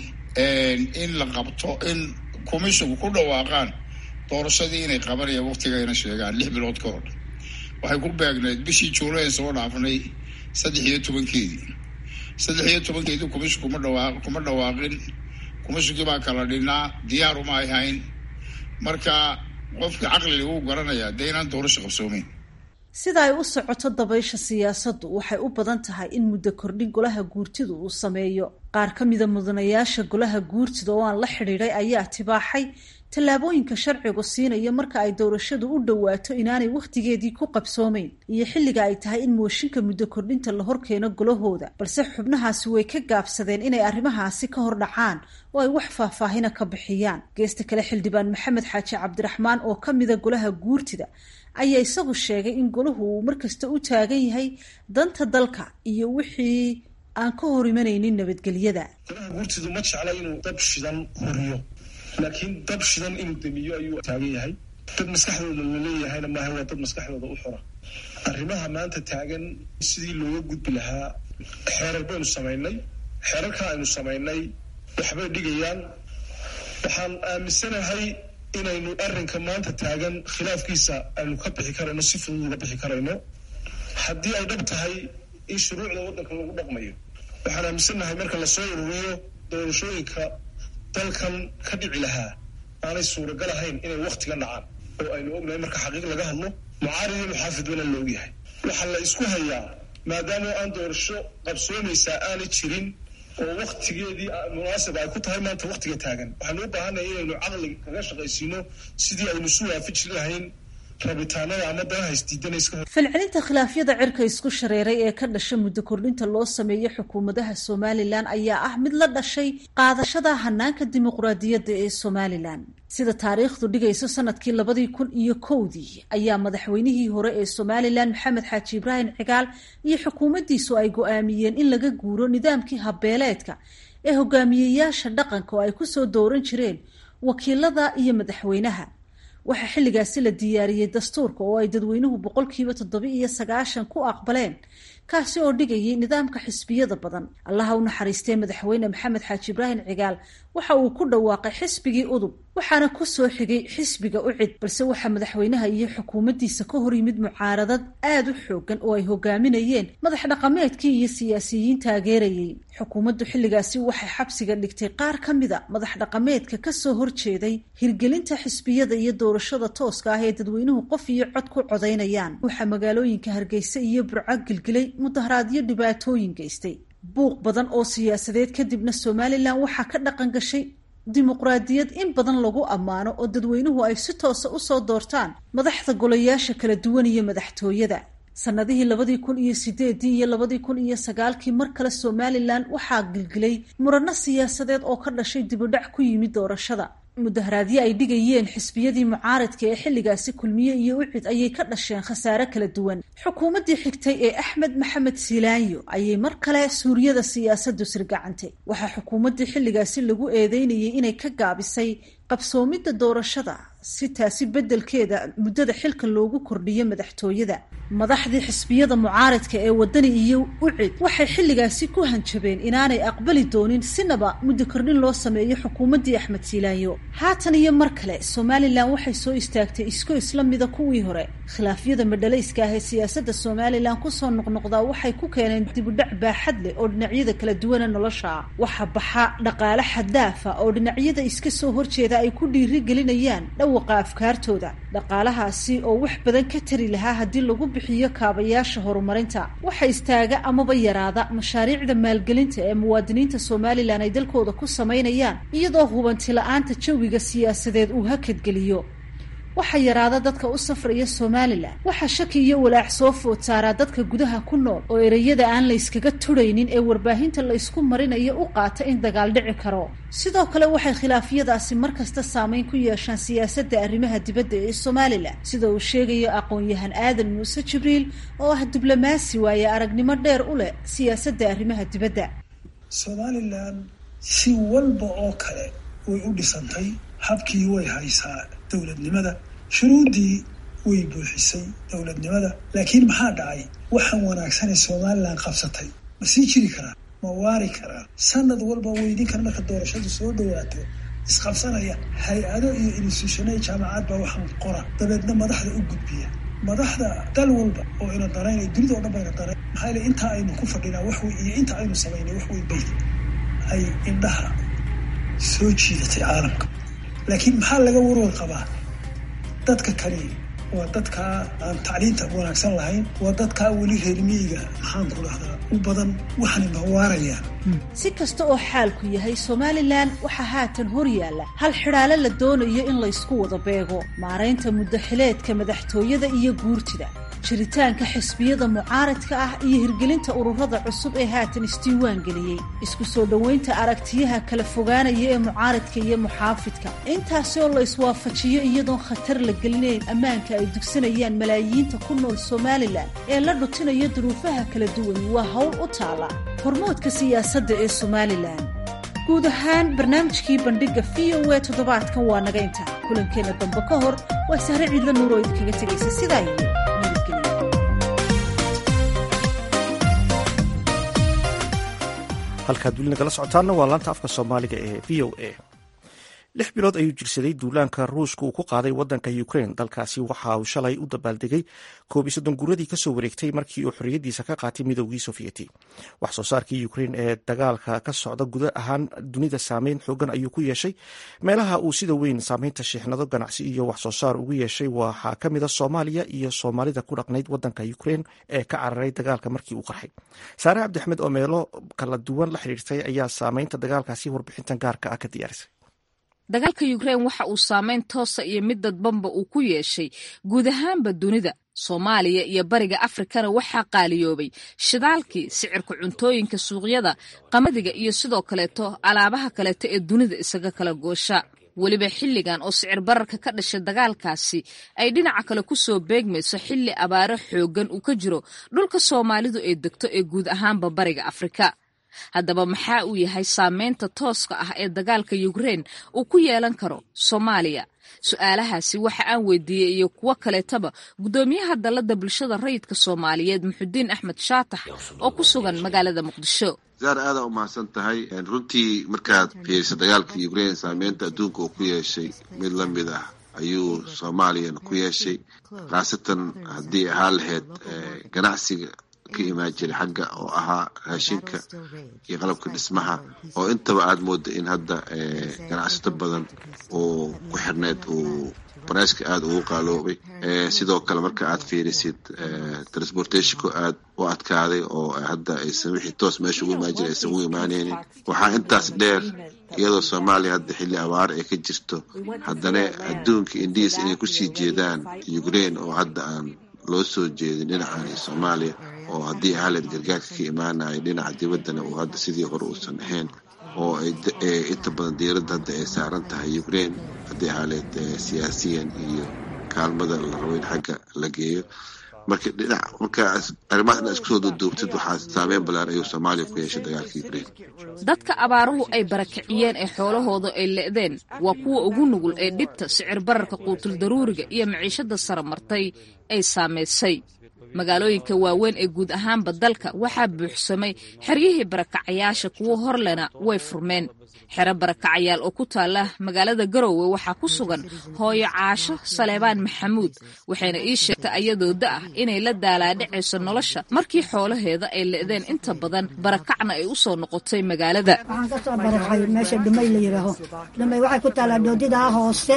in la qabto in commisshinku ku dhawaaqaan doorashadii inay qabanayaan waqtigayna sheegaan lix bilood ka hor waxay ku beegnayd bishii juulayn soo dhaafnay saddex iyo tobankeedii saddex iyo tobankeedii commission kuma dhawaa kuma dhawaaqin commishinkii baa kala dhinaa diyaar uma ay hayn marka qofkii caqliga wuu garanayaa dee inaan doorasho qabsoomeyn sida ay u socoto dabaysha siyaasaddu waxay u badan tahay in muddo kordhin golaha guurtidu uu sameeyo qaar ka mida mudanayaasha golaha guurtida oo aan la xidhiidhay ayaa tibaaxay tallaabooyinka sharcigu siinaya marka ay doorashadu u dhowaato inaanay wakhtigeedii ku qabsoomeyn iyo xilliga ay tahay in mooshinka muddo kordhinta la horkeeno golahooda balse xubnahaasi way ka gaabsadeen inay arrimahaasi ka hor dhacaan oo ay wax faahfaahina ka bixiyaan geesta kale xildhibaan maxamed xaaji cabdiraxmaan oo ka mida golaha guurtida ayaa isagu sheegay in golahu uu markasta u taagan yahay danta dalka iyo wixii aan ka hor imanaynin nabadgelyada golaha guurtidu ma jecla inuu dab shidan horiyo laakiin dab shidan inuu damiyo ayuu taagan yahay dad maskaxdooda laleeyahayna maaha waa dad maskaxdooda u xura arrimaha maanta taagan sidii looga gudbi lahaa xeerar baynu samaynay xeerarka aynu samaynay waxbay dhigayaan waxaan aaminsanahay inaynu arrinka maanta taagan khilaafkiisa aynu ka bixi karayno si fudud uga bixi karayno haddii ay dhab tahay in shuruucda waddanka lagu dhaqmayo waxaan aaminsannahay marka lasoo ururiyo doorashooyinka dalkan ka dhici lahaa aanay suuragal ahayn inay waktiga dhacaan oo aynu ognahay marka xaqiiq laga hadlo mucaarid iyo muxaafid wana la ogyahay waxaa la isku hayaa maadaama aan doorasho qabsoomaysaa aanay jirin oo waktigeedii munaasib ay ku tahay maanta waktiga taagan waxaanu u baahanaya inaynu caqli kaga shaqaysiino sidii aynu isu waafaji lahayn rabitaanada ama danaha isdiidanayska falcelinta khilaafyada cirka isku shareeray ee ka dhasha muddo kordhinta loo sameeyo xukuumadaha somalilan ayaa ah mid la dhashay qaadashada hanaanka dimuqraadiyadda ee somalilan sida taariikhdu dhigayso sanadkii labadii kun iyo kowdii ayaa madaxweynihii hore ee somalilan maxamed xaaji ibraahim cigaal iyo xukuumaddiisu ay go-aamiyeen in laga guuro nidaamkii habbeeleedka ee hogaamiyeyaasha dhaqanka oo ay kusoo dooran jireen wakiilada iyo madaxweynaha waxaa xilligaasi la diyaariyey dastuurka oo ay dadweynuhu boqolkiiba toddoba iyo sagaashan ku aqbaleen kaasi oo dhigayay nidaamka xisbiyada badan allaha u naxariistee madaxweyne maxamed xaaji ibraahim cigaal waxa uu ku dhawaaqay xisbigii udub waxaana ku soo xigay xisbiga ucid balse waxaa madaxweynaha iyo xukuumaddiisa ka hor yimid mucaaradad aada u xoogan oo ay hogaaminayeen madax dhaqameedkii iyo siyaasiyiin taageerayay xukuumaddu xilligaasi waxay xabsiga dhigtay qaar ka mida madax dhaqameedka kasoo horjeeday hirgelinta xisbiyada iyo doorashada tooska ah ee dadweynuhu qof iyo cod ku codaynayaan waxaa magaalooyinka hargeysa iyo burco gilgilay mudaharaadyo dhibaatooyin geystay buuq badan oo siyaasadeed kadibna somalilan waxaa ka dhaqan gashay dimuqraadiyad in badan lagu ammaano oo dadweynuhu ay si toosa usoo doortaan madaxda golayaasha kala duwan iyo madaxtooyada sanadihii labadii kun iyo sideedii iyo labadii kun iyo sagaalkii mar kale somalilan waxaa gilgilay murano siyaasadeed oo ka dhashay dibudhac ku yimid doorashada mudaharaadyo ay dhigayeen xisbiyadii mucaaradka ee xilligaasi kulmiye iyo ucid ayay ka dhasheen khasaare kala duwan xukuumaddii xigtay ee axmed maxamed siilaanyo ayay mar kale suuryada siyaasaddu sirgacantay waxaa xukuumaddii xilligaasi lagu eedeynayay inay ka gaabisay qabsoomidda doorashada si taasi beddelkeeda muddada xilka loogu kordhiyo madaxtooyada madaxdii xisbiyada mucaaradka ee wadani iyo ucid waxay xilligaasi ku hanjabeen inaanay aqbali doonin sinaba muddo kordhin loo sameeyo xukuumaddii axmed siilaanyo haatan iyo mar kale somalilan waxay soo istaagtay isko isla mida kuwii hore khilaafyada madhalayska ah ee siyaasadda somalilan kusoo noqnoqdaa waxay ku keeneen dibudhac baaxad leh oo dhinacyada kala duwana nolosha ah waxa baxa dhaqaale xadaafa oo dhinacyada iska soo horjeeda ay ku dhiiri gelinayaan dhawaqa afkaartooda dhaqaalahaasi oo wax badan ka tari lahaa haddii lagu bixiyo kaabayaasha horumarinta waxa istaaga amaba yaraada mashaariicda maalgelinta ee muwaadiniinta somalilan ay dalkooda ku samaynayaan iyadoo hubanti la-aanta jawiga siyaasadeed uu hakadgeliyo waxaa yaraada dadka u safraya somalilan waxaa shaki iyo walaac soo food saaraa dadka gudaha ku nool oo ereyada aan layskaga turaynin ee warbaahinta laysku marinayo u qaata in dagaal dhici karo sidoo kale waxay khilaafyadaasi markasta saameyn ku yeeshaan siyaasadda arrimaha dibadda ee somalilan sida uu sheegayo aqoon-yahan aadan muuse jibriil oo ah diblomaasi waaye aragnimo dheer u leh siyaasadda arrimaha dibadda somalilan si walba oo kale way u dhisantay habkii way haysaa dowladnimada shuruuddii way buuxisay dowladnimada laakiin maxaa dhacay waxaan wanaagsanee somalilan qabsatay ma sii jiri karaa ma waari karaa sanad walba weydinkan marka doorashadu soo dhawaato isqabsanaya hay-ado iyo institutionada jaamacad baa waxaan qora dabeedna madaxda u gudbiya madaxda dal walba oo ina daraynay dunida o dhan bayna darayn maxaa yele intaa aynu ku fadhinaa waxwey iyo inta aynu samaynay waxwey bay ay indhaha soo jiidatay caalamka laakiin maxaa laga warwar qabaa dadka kani waa dadkaa aan tacliinta wanaagsan lahayn waa dadkaa weli reer miyiga maxaan ku dhahdaa u badan waxaana mawaarayaan si kasta oo xaalku yahay somalilan waxaa haatan hor yaalla hal xidhaale la doonayo in laysku wada beego maaraynta muddaxileedka madaxtooyada iyo guurtida jiritaanka xisbiyada mucaaradka ah iyo hirgelinta ururada cusub ee haatan isdiiwaan geliyey isku soo dhoweynta aragtiyaha kala fogaanaya ee mucaaradka iyo muxaafidka intaasi oo la iswaafajiyo iyadoon khatar la gelinayn ammaanka ay dugsanayaan malaayiinta ku nool somalilan ee la dhutinayo duruufaha kala duwani waa howl u taala hormoodka siyaasadda ee somalilan guud ahaan barnaamijkii bandhigga v o e toddobaadkan waa naga inta kulankeenna dambe ka hor waa sahre ciidla nuur oo idinkaga tegaysa sidaa iyo halkaad weli nagala socotaanna waa laanta afka soomaaliga ee v o a lix bilood ayuu jirsaday duulaanka ruushka uu ku qaaday wadanka ukraine dalkaasi waxa uu shalay u dabaaldegay koob iyo soddon guuradii kasoo wareegtay markii uu xorriyadiisa ka qaatay midoogii sofiyeeti wax soo saarkii ukraine ee dagaalka ka socda guda ahaan dunida saameyn xoogan ayuu ku yeeshay meelaha uu sida weyn saameynta shiixnado ganacsi iyo wax soo saar ugu yeeshay waxaa ka mid a soomaaliya iyo soomaalida ku dhaqnayd wadanka ukraine ee ka cararay dagaalka markii uu qarxay saare cabdixmed oo meelo kala duwan la xiriirtay ayaa saameynta dagaalkaasi warbixintan gaarka ah ka diyaarisay dagaalka yukrain waxa uu saameyn toosa iyo mid dadbanba uu ku yeeshay guud ahaanba dunida soomaaliya iyo bariga afrikana waxaa qaaliyoobay shidaalkii sicirka cuntooyinka suuqyada qamadiga iyo sidoo kaleeto alaabaha kaleeto ee dunida isaga kala goosha weliba xilligan oo sicir bararka ka dhashay dagaalkaasi ay dhinaca kale ku soo beegmayso xilli abaaro xooggan uu ka jiro dhulka soomaalidu ay degto ee guud ahaanba bariga afrika haddaba maxaa uu yahay saameynta tooska ah ee dagaalka yukrain uu ku yeelan karo soomaaliya su-aalahaasi waxa aan weydiiyey iyo kuwo kaleetaba guddoomiyaha dalladda bulshada rayidka soomaaliyeed muxudiin axmed shaatax oo ku sugan magaalada muqdisho zaar aadaa u mahadsan tahay runtii markaad fiiriso dagaalka ukrain saameynta adduunka uu ku yeeshay mid la mid ah ayuu soomaaliyana ku yeeshay khaasatan haddii ahaa lahayd ganacsiga ka imaan jiray xagga oo ahaa raashinka iyo qalabka dhismaha oo intaba aada mooda in hadda ganacsato badan oo ku xirneyd uu barayska aada ugu qaaloobay sidoo kale marka aad fiirisid transportationku aad u adkaaday oo hadda aysan wixii toos meesha ugu imaan jiray aysan ugu imaaneynin waxaa intaas dheer iyadoo soomaaliya hadda xilli abaaro ay ka jirto haddana adduunka indiis inay kusii jeedaan ukrain oo hadda aan loo soo jeedin dhinacan soomaaliya oo haddii ahaleed gargaarka ka imaanaya dhinaca dibaddana uu hadda sidii hore uusan ahayn oo inta badan diiradda hadda ay saaran tahay ukrain haddii ahaleed siyaasiyan iyo kaalmada la rabo in xagga la geeyo marka dhinac markaas arrimahaas inaad isku soo duuduubtid waxaa saameyn ballaar ayuu soomaaliya ku yeeshay dagaalka ukrain dadka abaaruhu ay barakiciyeen ee xoolahooda ay le'deen waa kuwa ugu nugul ee dhibta sicir bararka quutul daruuriga iyo maciishada sara martay ay saamaysay magaalooyinka waaweyn ee guud ahaanba dalka waxaa buuxsamay xeryihii barakacayaasha kuwo horlena way furmeen xero barakacayaal oo ku taala magaalada garowe waxaa ku sugan hooyo caasho saleebaan maxamuud waxayna ii sheegtay ayadoo da ah inay la daalaadhacayso nolosha markii xoolaheeda ay le'deen inta badan barakacna ay u soo noqotay magaalada waxaan ka soo barakay meesha dhumay la yidhaaho dhumay waxay ku taalaa doodidaa hoose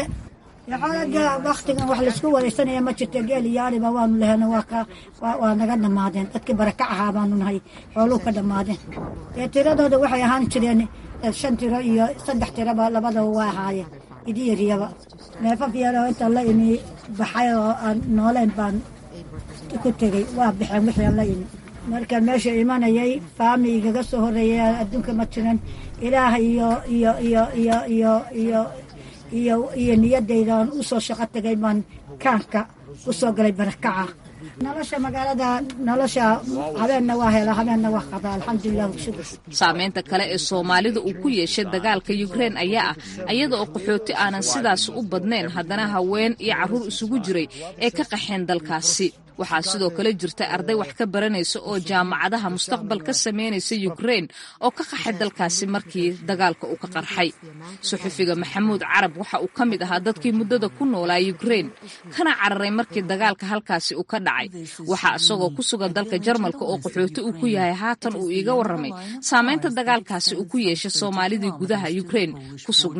waktigan wax laisku wareysanaya ma jirto geel iyo ariba waanu leheno waa naga dhammaadeen dadkii barakac ahaa baanu nahay xooluhu ka dhammaadeen ee tiradooda waxay ahaan jireen shan tiro iyo saddex tiraba labadaba waa ahaayeen idiyariyaba neefaf yaroo inta la imi baxay oo aan nooleyn baan ku tegey waa baxeen wixii aan la imi marka meesha imanayay faami igaga soo horreeyay adduunka ma jiran ilaah iyo iyo iyo iyo iyo iyo iyo iyo niyadaydan u soo shaqo tagay baan kaanka u soo galay barakaca nolosha magaalada nolosha habeenna waa hela habeenna waa qada alxamdulilah shukur saameynta kale ee soomaalida uu ku yeeshay dagaalka yukrain ayaa ah iyada oo qaxooti aanan sidaas u badnayn haddana haween iyo carruur isugu jiray ee ka qaxeen dalkaasi waxaa sidoo kale jirta arday wax ka baranaysa oo jaamacadaha mustaqbal ka samaynaysa yukrain oo ka qaxay dalkaasi markii dagaalka uu ka qarxay suxufiga maxamuud carab waxa uu ka mid ahaa dadkii muddada ku noolaa yukrain kana cararay markii dagaalka halkaasi uu ka dhacay waxaa isagoo ku sugan dalka jarmalka oo qaxooti uu ku yahay haatan uu iiga warramay saameynta dagaalkaasi uu ku yeeshay soomaalidii gudaha yukrain ku sugnayd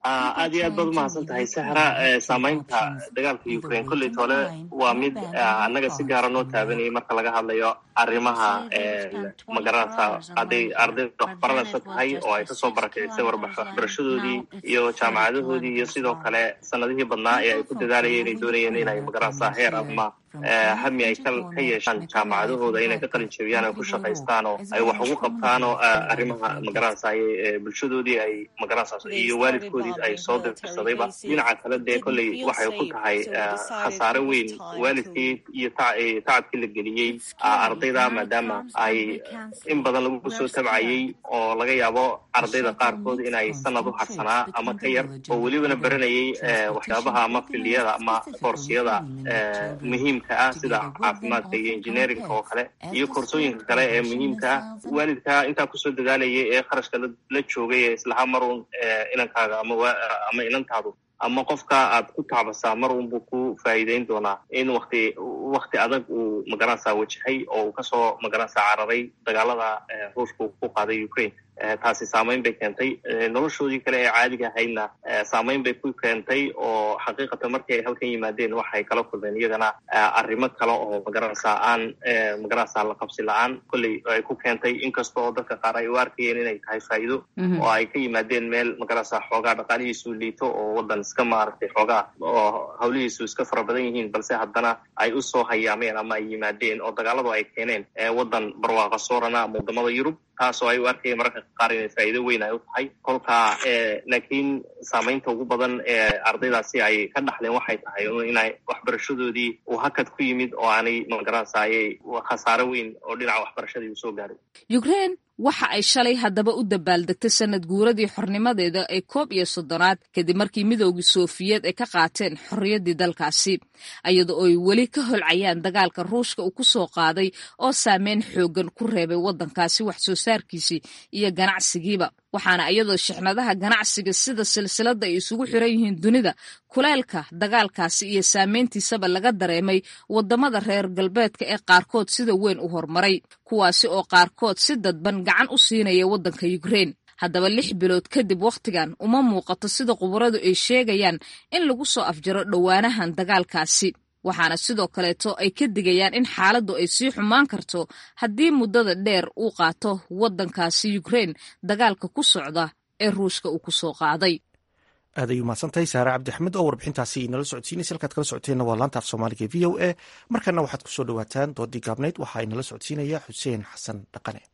aad iyo aad baad umahadsan tahay sahra saameynta dagaalka ukraine kolleyt hole waa mid annaga si gaara noo taabanayay marka laga hadlayo arrimaha magaranaysa hadday ardayda waxbaranaysa tahay oo ay kasoo barakicisay waxbarashadoodii iyo jaamacadahoodii iyo sidoo kale sanadihii badnaa ee ay ku dadaalayeen inay doonayeen inay magaranaysa heer ama hami ay ka yeeshaan jaamacadahooda inay ka qalin jebiyaan ay ku shaqaystaan oo ay wax ugu qabtaan oo arrimaha magaranaysa bulshadoodii ay magaranaysa iyo waalidkoodii ay soo dirsadayba dhinaca kale dee kolley waxay ku tahay khasaare weyn waalidkii iyo tacabkii la geliyey ardayda maadaama ay in badan lagu soo tabcayey oo laga yaabo ardayda qaarkood inay sanad u harsanaa ama ka yar oo welibana baranayay waxyaabaha ama filiyada ama koorsiyada muhiimka ah sida caafimaadka iyo engineeringa oo kale iyo koorsooyinka kale ee muhiimka ah waalidka intaa kusoo dadaalayay ee kharashka la joogay ee islaha marun inankaaga ama ama inantaadu ama qofka aad ku tacbasaa mar unbuu ku faa'iideyn doonaa in wakti wakti adag uu magaranaysaa wajahay oo uu kasoo magaranaysaa cararay dagaalada ruushka uu ku qaaday ukraine taasi saameyn bay keentay noloshoodii kale ee caadiga ahaydna saameyn bay ku keentay oo xaqiiqatan markii ay halkan yimaadeen waxay kala kulmeen iyagana arrimo kale oo magaranaysaa aan magaranaysaa la qabsi la-aan kolley ay ku keentay inkasta oo dadka qaar ay u arkayeen inay tahay faa'iido oo ay ka yimaadeen meel magaranaysaa xoogaa dhaqaalihiisu liito oo waddan iska maaragtay xoogaa oo hawlihiisu iska fara badan yihiin balse haddana ay u soo hayaameen ama ay yimaadeen oo dagaaladu ay keeneen waddan barwaaqa soorana ama waddamada yurub taasoo ay u arkayeen mararka qaar inay faa'iido weyn ay u tahay kolka laakiin saameynta ugu badan ee ardaydaasi ay ka dhaxleen waxay tahay inay waxbarashadoodii uu hakad ku yimid oo aanay magaranaysaayay khasaare weyn oo dhinaca waxbarashadii uu soo gaaray ukraine waxa ay shalay haddaba u dabaaldegtay sanad guuradii xornimadeeda ee koob iyo soddonaad kadib markii midoogii soofiyeed ay ka qaateen xorriyaddii dalkaasi iyada oo ay weli ka holcayaan dagaalka ruushka uu ku soo qaaday oo saameyn xooggan ku reebay waddankaasi wax soo saarkiisii iyo ganacsigiiba waxaana iyadoo shixnadaha ganacsiga sida silsiladda ay isugu xiran yihiin dunida kuleelka dagaalkaasi iyo saameyntiisaba laga dareemay waddamada reer galbeedka ee qaarkood sida weyn u horumaray kuwaasi oo qaarkood si dadban gacan u siinaya waddanka ukraine haddaba lix bilood kadib wakhtigan uma muuqato sida khubaradu ay sheegayaan in lagu soo afjaro dhowaanahan dagaalkaasi waxaana sidoo kaleeto ay ka digayaan in xaaladdu ay sii xumaan karto haddii muddada dheer uu qaato waddankaasi ukraine dagaalka ku socda ee ruushka uu ku soo qaaday aad ay umahadsantahay saare cabdi axmed oo warbixintaasi inala socodsiinaysa halkaad kala socoteenna waa laanta af soomaaliga v o a markana waxaad kusoo dhawaataan doodii gaabnayd waxaa inala socodsiinaya xuseen xasan dhaqane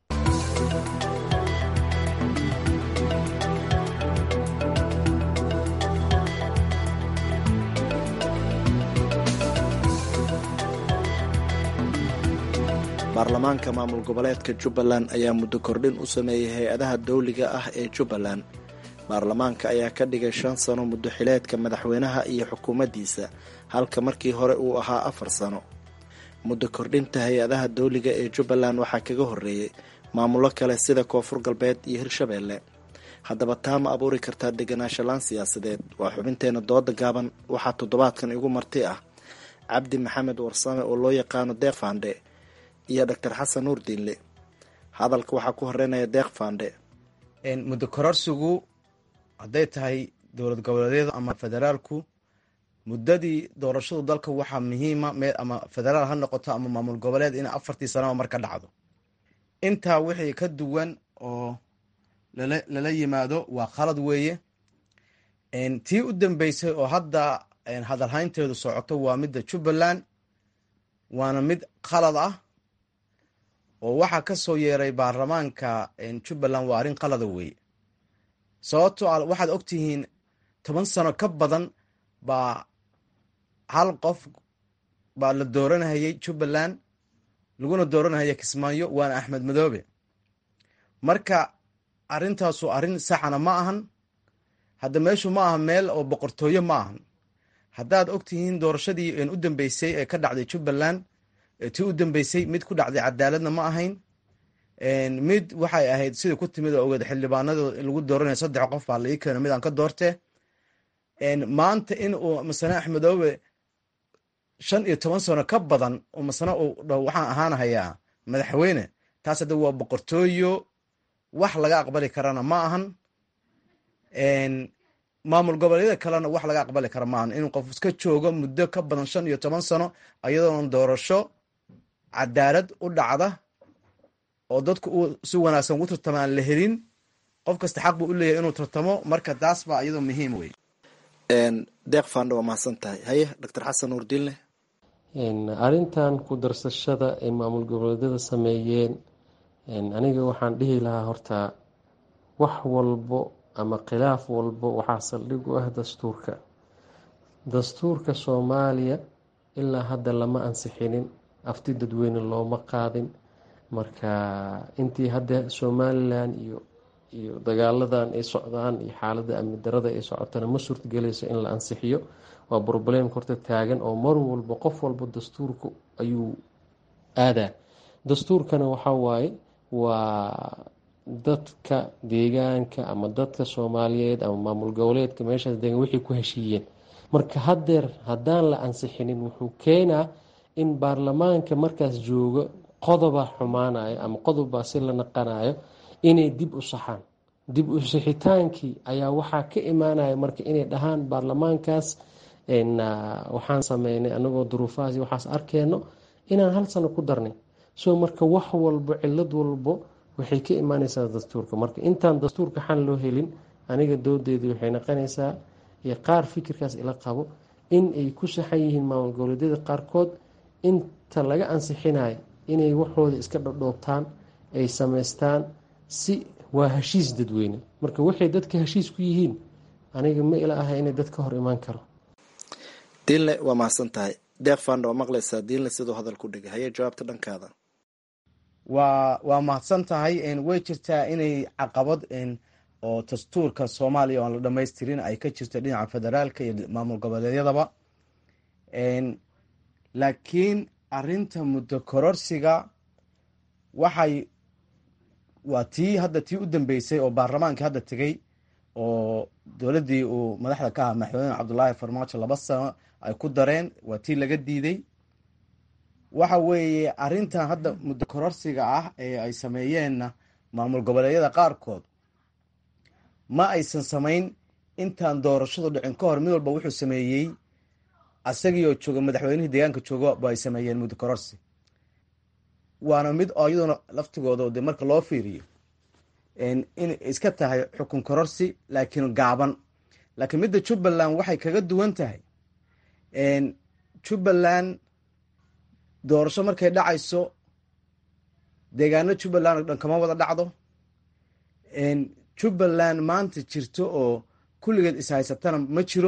baarlamaanka maamul goboleedka jubbaland ayaa muddo kordhin u sameeyey hay-adaha dawliga ah ee jubbaland baarlamaanka ayaa ka dhigay shan sano muddo xileedka madaxweynaha iyo xukuumaddiisa halka markii hore uu ahaa afar sano muddo kordhinta hay-adaha dawliga ee jubbaland waxaa kaga horreeyey maamullo kale sida koonfur galbeed iyo hirshabeelle haddaba taa ma abuuri kartaa deganaanshalaan siyaasadeed waa xubinteena dooda gaaban waxaa toddobaadkan igu marti ah cabdi maxamed warsame oo loo yaqaano deeq faandhe iyo doctor xasan nuur diinle hadalka waxaa ku horeynaya deeq faandhe muddo kororsigu hadday tahay dowlad goboleedyada ama federaalku muddadii doorashadu dalka waxaa muhiima meel ama federaal ha noqoto ama maamul goboleed in afartii sanaba mar ka dhacdo intaa wixii ka duwan oo lala yimaado waa khalad weeye tii u dambeysay oo hadda hadalhaynteedu socoto waa midda jubbaland waana mid khalad ah oo waxaa ka soo yeeray baarlamaanka jubbaland waa arrin qalada weeye sababto a waxaad ogtihiin toban sano ka badan baa hal qof baa la dooranhayay jubbaland laguna dooranhaya kismaayo waana axmed madoobe marka arrintaasu arrin saxana ma ahan hadda meeshu ma aha meel oo boqortooyo ma ahan haddaad ogtihiin doorashadii u dambeysay ee ka dhacday jubbaland tii u dambeysay mid ku dhacday cadaaladna ma ahayn mid waxay ahayd sida ku timid oo ogeed xildhibaanado lagu dooranaya saddex qof baa laii keeno mid aan ka doorte maanta in uu masane axmedoobe shan iyo toban sano ka badan oo masane uu dho waxaan ahaanahayaa madaxweyne taas hadda waa boqortooyo wax laga aqbali karana ma ahan maamul goboleedyada kalena wax laga aqbali kara maahan inuu qof iska joogo muddo ka badan shan iyo toban sano iyadoona doorasho cadaalad u dhacda oo dadku uu si wanaagsan ugu tartamo aan la helin qof kasta xaq buu u leeyahay inuu tartamo marka taas baa iyadoo muhiim wey deeq faandha waa mahadsan tahay haye doctor xasan nuurdiinle arrintan ku darsashada ay maamul goboleedyada sameeyeen aniga waxaan dhihi lahaa horta wax walbo ama khilaaf walbo waxaa saldhig u ah dastuurka dastuurka soomaaliya ilaa hadda lama ansixinin afti dadweyne looma qaadin marka intii hadda somalilan iyo iyo dagaaladan ay socdaan iyo xaaladda amni darada ay socotana ma suurtagelayso in la ansixiyo waa broblemka horta taagan oo mar walba qof walba dastuurka ayuu aadaa dastuurkana waxaa waaye waa dadka deegaanka ama dadka soomaaliyeed ama maamul goboleedka meeshaas degan wixii ku heshiiyeen marka haddeer haddaan la ansixinin wuxuu keenaa in baarlamaanka markaas joogo qodoba xumaanayo ama qodobbaa si la naqanayo inay dib u saxaan dib u sixitaankii ayaa waxaa ka imaanaya marka inay dhahaan baarlamaankaas waxaan sameynay anagoo duruufahaas waxaas arkeenno inaan hal sano ku darnay so marka wax walbo cilad walbo waxay ka imaaneysaa dastuurka marka intaan dastuurka xal loo helin aniga doodeedii waxay naqanaysaa iyo qaar fikirkaas ila qabo in ay ku saxan yihiin maamul goboleedyada qaarkood inta laga ansixinayo inay waxooda iska dhodhoobtaan ay sameystaan si waa heshiis dadweyne marka waxay dadka heshiis ku yihiin aniga ma ila aha inay dad ka hor imaan karo diinle waa mahadsan tahay deeq faandha waa maqlaysaa diinle siduu hadal ku dhigay haye jawaabta dhankaada waa waa mahadsan tahay way jirtaa inay caqabad oo dastuurka soomaaliya oan la dhamaystirin ay ka jirto dhinaca federaalka iyo maamul goboleedyadaba laakiin arinta muddo kororsiga waxay waa tii hadda tii u dambeysay oo baarlamaanka hadda tegey oo dowladdii uu madaxda ka ahaa madaxweyne cabdulaahi farmaajo laba sano ay ku dareen waa tii laga diiday waxa weeye arintan hadda muddo kororsiga ah ee ay sameeyeenna maamul goboleedyada qaarkood ma aysan samayn intaan doorashadu dhicin ka hor mid walba wuxuu sameeyey asagii oo jooga madaxweynihii deegaanka jooga ba ay sameeyeen muddo kororsi waana mid oo iyaduna laftigooda de marka loo fiiriyo in iska tahay xukun kororsi laakiin gaaban laakiin midda jubbaland waxay kaga duwan tahay jubbaland doorasho markay dhacayso deegaano jubbaland oo dhan kama wada dhacdo jubbaland maanta jirto oo kulligeed ishaysatana ma jiro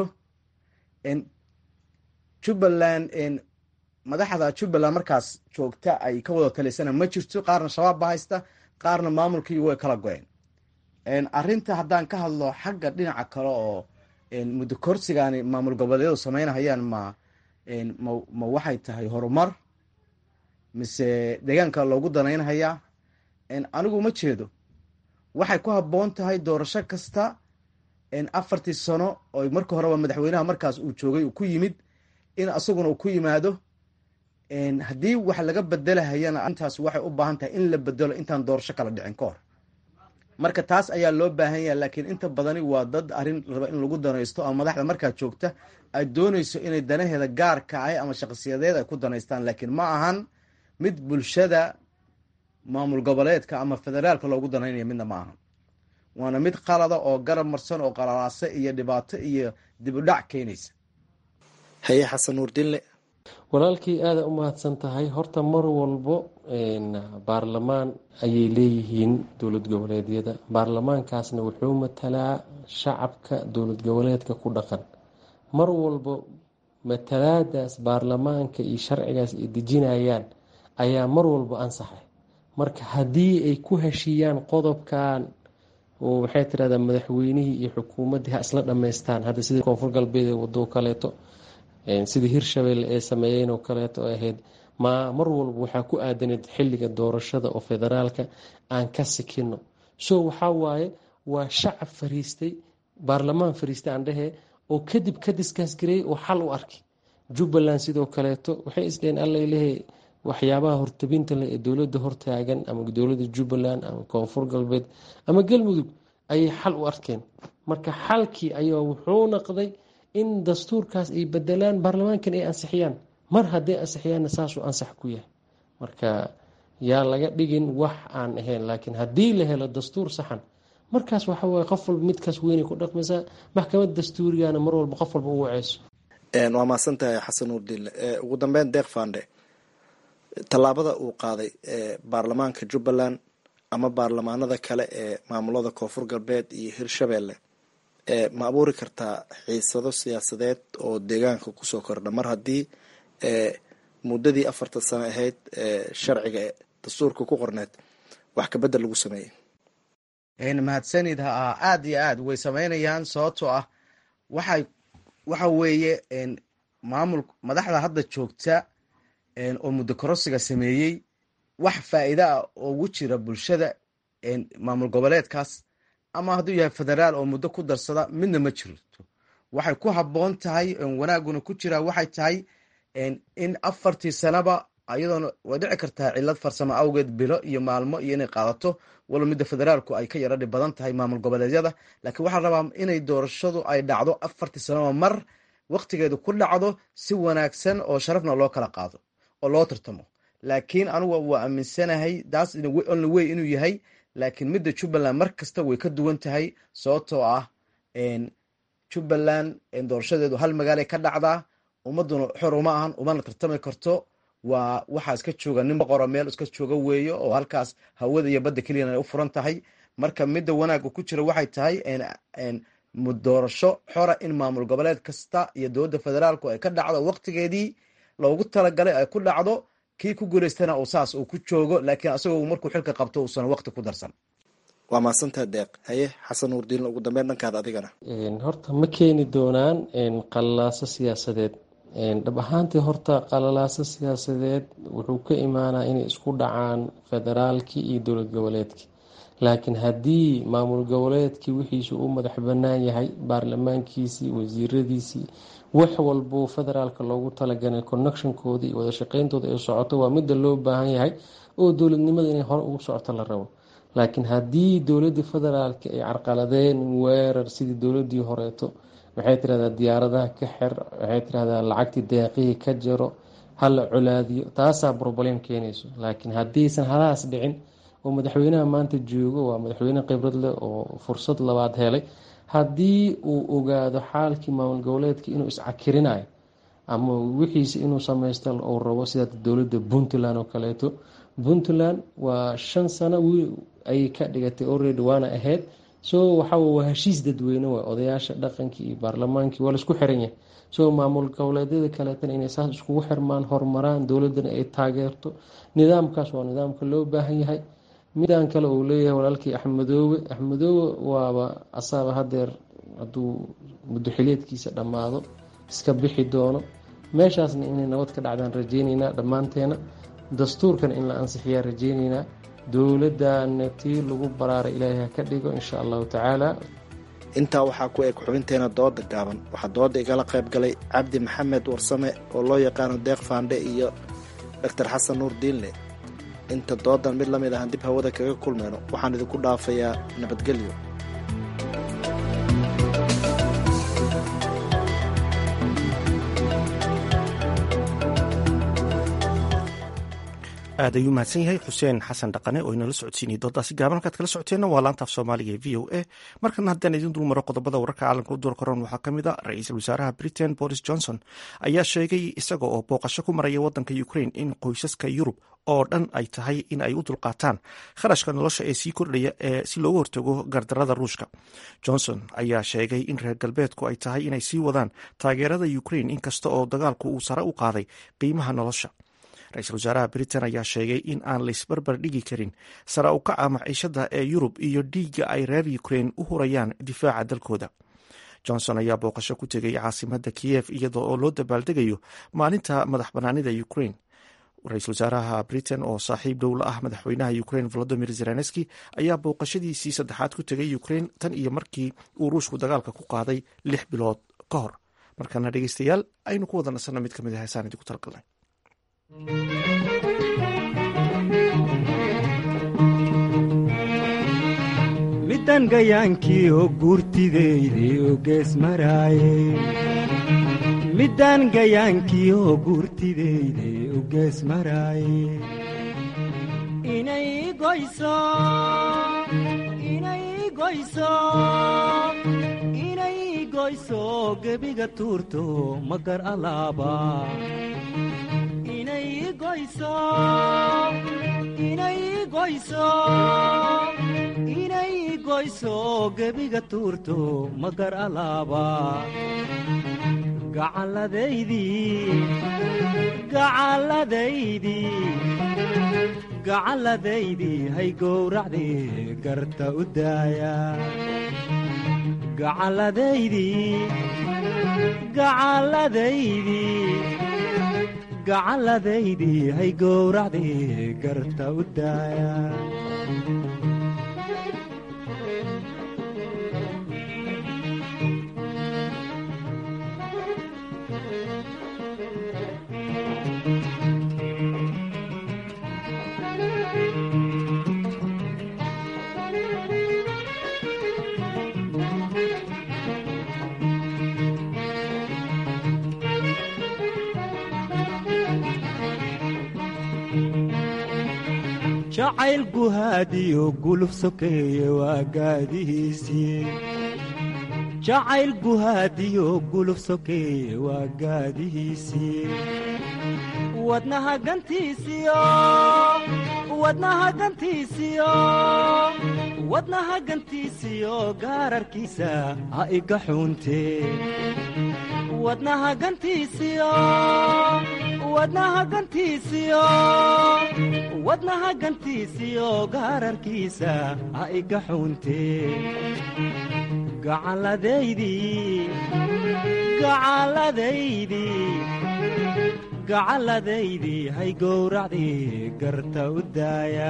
jubbaland madaxda jubbaland markaas joogta ay ka wada talisana ma jirto qaarna shabaab ba haysta qaarna maamulkii way kala go-een arinta haddaan ka hadlo xagga dhinaca kale oo muddo korsigaani maamul goboleedyadu sameynhayaan ma ma waxay tahay horumar mise deegaanka loogu danaynhayaa anigu ma jeedo waxay ku habboon tahay doorasho kasta afartii sano oo marka horeba madaxweynaha markaas uu joogay uu ku yimid in asaguna uu ku yimaado haddii wax laga bedelahayana intaas waxay u baahan tahay in la bedelo intaan doorasho kala dhicin ka hor marka taas ayaa loo baahan yaha laakiin inta badani waa dad arrin raba in lagu danaysto ama madaxda markaa joogta ay doonayso inay danaheeda gaarka ah ama shaqsiyadeed ay ku danaystaan laakiin ma ahan mid bulshada maamul goboleedka ama federaalka loogu danaynaya midna ma ahan waana mid qalada oo garab marsan oo qalalaase iyo dhibaato iyo dib u dhac keenaysa haye xasan nuurdinle walaalkii aada u mahadsan tahay horta mar walbo baarlamaan ayay leeyihiin dowlad goboleedyada baarlamaankaasna wuxuu matalaa shacabka dowlad goboleedka ku dhaqan mar walbo matalaadaas baarlamaanka iyo sharcigaas ay dejinayaan ayaa mar walbo ansaxay marka haddii ay ku heshiiyaan qodobkan oo waxay tirahdaa madaxweynihii iyo xukuumaddii ha isla dhammaystaan hadda sida koonfur galbeed ee waddo kaleeto sidii hirshabelle ee sameeyeen oo kaleeto ahayd ma mar walba waxaa ku aadaneed xilliga doorashada oo federaalka aan ka sikino so waxaa waaye waa shacab fariistay baarlamaan fariistay aan dhehee oo kadib ka diskaasgareeyey oo xal u arkay jubbaland sidoo kaleeto waxay isdheheen allalehe waxyaabaha hortabinta leh ee dowladda hortaagan ama dowladda jubbaland ama koonfur galbeed ama galmudug ayay xal u arkeen marka xalkii ayaa wuxuu noqday in dastuurkaas ay bedelaan baarlamaankan ay ansixiyaan mar hadday ansixiyaanna saasuu ansax ku yahay marka yaa laga dhigin wax aan ahayn laakiin haddii la helo dastuur saxan markaas waxa waye qof walba midkaas weynay ku dhaqmaysaa maxkamad dastuurigana mar walba qof walba u waceyso waa mahadsan tahay xasan nuurdiinle ugu dambeyn deeq fande tallaabada uu qaaday baarlamaanka jubbaland ama baarlamaanada kale ee maamulada koonfur galbeed iyo hirshabelle ma abuuri kartaa xiisado siyaasadeed oo deegaanka kusoo kordha mar haddii muddadii afartan sano ahayd sharciga dastuurka ku qorneed wax kabedel lagu sameeyey mahadsanid ha aada iyo aad way sameynayaan sababtoo ah waxay waxa weeye maamul madaxda hadda joogta oo muddo korosiga sameeyey wax faa'iida ah oo ugu jira bulshada maamul goboleedkaas ama hadduu yahay federaal oo muddo ku darsada midna ma jirto waxay ku habboon tahay wanaaguna ku jiraa waxay tahay in afartii sanaba ayadoona way dhici kartaa cilad farsamo awgeed bilo iyo maalmo iyo inay qaadato walo midda federaalku ay ka yara dhib badan tahay maamul goboleedyada laakiin waxaa rabaa inay doorashadu ay dhacdo afartii sanaba mar waktigeedu ku dhacdo si wanaagsan oo sharafna loo kala qaado oo loo tartamo laakiin anugu waa aaminsanahay taas only way inuu yahay laakiin midda jubbaland mar kasta way ka duwan tahay sababtoo ah jubbaland doorashadeedu hal magaalay ka dhacdaa ummaduna xor uma ahan umana tartami karto waa waxaa iska jooga nin boqoro meel iska jooga weeyo oo halkaas hawada iyo badda keliyana ay u furan tahay marka midda wanaagga ku jira waxay tahay doorasho xora in maamul goboleed kasta iyo dowladda federaalku ay ka dhacdo waqtigeedii loogu talagalay ay ku dhacdo kii ku guuleystana uu saas uu ku joogo laakiin asagoo markuu xilka qabto uusan waqti ku darsan waa mahadsantaha deeq haye xasan nuurdiin ugu dambeyn dhankaada adigana horta ma keeni doonaan qalalaaso siyaasadeed dhab ahaantii horta qalalaaso siyaasadeed wuxuu ka imaanaa inay isku dhacaan federaalkii iyo dowlad goboleedkii laakiin haddii maamul goboleedkii wixiisu u madax banaan yahay baarlamaankiisii wasiiradiisii wax walbuu federaalka loogu talagalay connectionkooda iyo wadashaqeyntooda ay socoto waa midda loo baahan yahay oo dowladnimada inay hore ugu socoto la rabo laakiin haddii dowladii federaalka ay carqaladeen weerar sidii dowladii horeeto waxay tirahdaa diyaaradaha ka xer waxay tirahdaa lacagtii deeqihii ka jaro hala colaadiyo taasaa broblem keenayso laakiin haddiisan halahaas dhicin oo madaxweynaha maanta joogo waa madaxweyne khibrad leh oo fursad labaad helay haddii uu ogaado xaalkii maamul goboleedka inuu iscakirinayo ama wixiisa inuu sameysto uu rabo sida dowladda puntland oo kaleeto puntland waa shan sano ayay ka dhigatay already waana ahayd so waxa waa heshiis dadweyne waa odayaasha dhaqankii iyo baarlamaankii waa laisku xiran yahay so maamul goboleedyada kaleetana inay saas iskugu xirmaan horumaraan dowladana ay taageerto nidaamkaas waa nidaamka loo baahan yahay midaan kale uu leeyahay walaalkii axmedoobe axmedoobe waaba asaaba hadeer hadduu muddoxileedkiisa dhammaado iska bixi doono meeshaasna inay nabad ka dhacdaan rajeyneynaa dhammaanteena dastuurkan in la ansixiyaa rajeyneynaa dowladana tii lagu baraaray ilaahay ha ka dhigo insha allahu tacaala intaa waxaa ku eg xubinteena dooda gaaban waxaa dooda igala qayb galay cabdi maxamed warsame oo loo yaqaano deeq faandhe iyo doctor xasan nuur diinle inta doodan mid la mid ahaan dib hawada kaga kulmayno waxaan idinku dhaafayaa nabadgelyo aad ayuu mahadsan yahay xuseen xasan dhaqane oo inala socodsiinayay doodaasi gaaban halkaad kala socoteenna waa laantaaf soomaaliga ee v o a markana haddaan idin dul maro qodobada wararka caalamka u duur koran waxaa ka mid a ra-iisul wasaaraha britain boris johnson ayaa sheegay isaga oo booqasho ku maraya waddanka ukraine in qoysaska yurub oo dhan ay tahay in ay u dulqaataan kharashka nolosha ee sii kordhaya ee si loogu hortago gardarada ruushka johnson ayaa sheegay in reer galbeedku ay tahay inay sii wadaan taageerada ukraine inkasta oo dagaalku uu sare u qaaday qiimaha nolosha ra-iisul wasaaraha britain ayaa sheegay in aan laisbarbar dhigi karin sara u kaca maciishada ee yurub iyo dhiigga ay reer ukraine u hurayaan difaaca dalkooda johnson ayaa booqasho ku tegay caasimada kiyev iyada oo loo dabaaldegayo maalinta madax banaanida ukraine ra-iisul wasaaraha britain oo saaxiib dhow la ah madaxweynaha ukraine volodimir zelenski ayaa booqashadiisii saddexaad ku tegay ukraine tan iyo markii uu ruushku dagaalka ku qaaday lix bilood ka hor markana dhegeystayaal aynu ku wada nasanno mid kamid a heesaan idinku talgalnay midda midaan gayaankii oo guurtidayday oo gees maraaye midaan gayaankii oo guurtidayday oo gees maraaye inay goyso inay goyso inay goyso gebiga tuurto magar alaaba inay goyso inay goyso inay goyso gebiga tuurto magar alaaba gacalladaydii gacalladaydii gacalladaydii hay gowracdii garta u daaya gacalladaydii gacalladaydii gacalladaydii hay gowracdii garta u daaya jacayl guhaadiyo guluf sokeeye waa gaadihiisii jacayl guhaadiyo guluf sokeeye waa gaadihiisii wadnaha gantiisiyo wadnaha gantiisiyo wadnaha gantiisiyo gaararkiisa ha iga xuuntee wadnaha gantiisiyo wadnaha gantiisiyo wadnaha gantiisiyo gaararkiisa ha iga xuuntee gacalladaydii gacalladaydii gacalladaydii hay gowracdii garta u daaya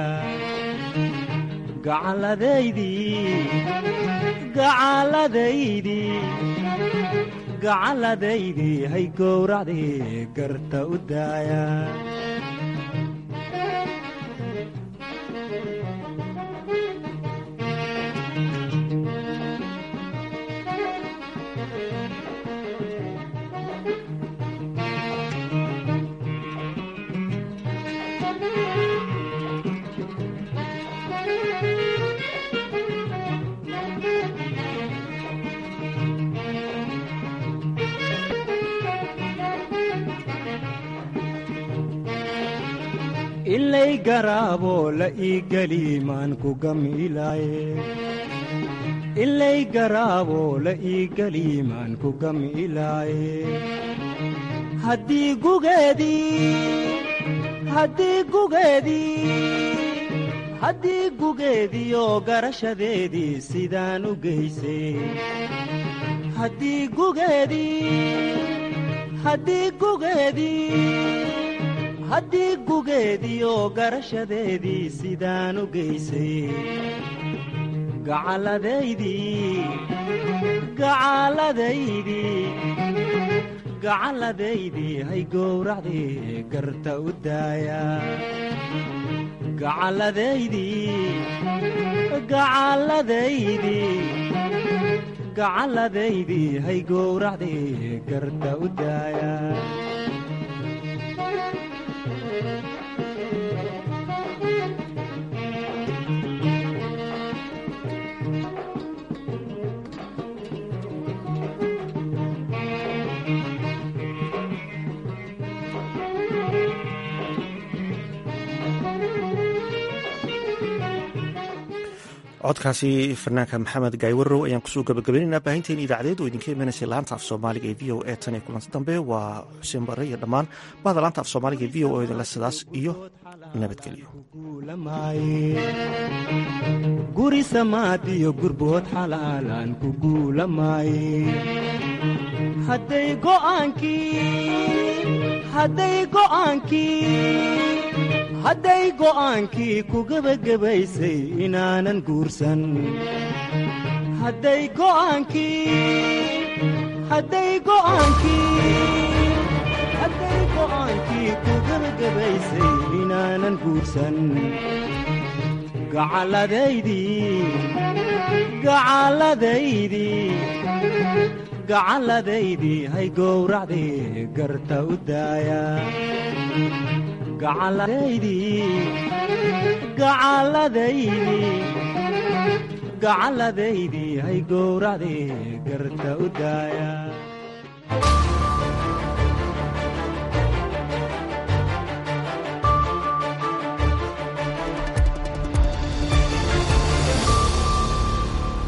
gacalladaydii gacalladaydii gacalladaydii hay gowracdii garta u daaya ilay garaabo la ii geli maan ku gamilaaye ilay garaabo la ii geli maan ku gamilaaye haddii gugeedii haddii gugeedii haddii gugeediyo garashadeedii sidaan u geysay haddii gugeedii haddii gugeedii haddii gugeediyo garashadeedii sidaan u geysay gacalladaydii gacalladaydii gacalladaydii hay gowracdii garta u daaya gacalladaydii gacalladaydii gacalladaydii hay gowracdii garta u daaya codkaasi fanaanka maxamed gaaywarow ayaan kusoo gabagabaynaynaa baahinteeni idaacadeed oo idinka imanaysay laanta af soomaaliga ee v o e tan iyo kulanti dambe waa xuseen barre iyo dhammaan bahda laanta af soomaaliga ee v o edinle sidaas iyo nabadgelyo guri samaadiyo gurbood xalaalaan ku guulamaaye hadday go'aankii ku gebagabaysay inaanan guursan hadday go'aankii ku gebagabaysay inaanan guursan gacalladaydii gacalladaydii gacalladaydii hay gowracdii garta u daaya gacalladaydii gacalladaydii gacalladaydii hay gowracdii garta u daaya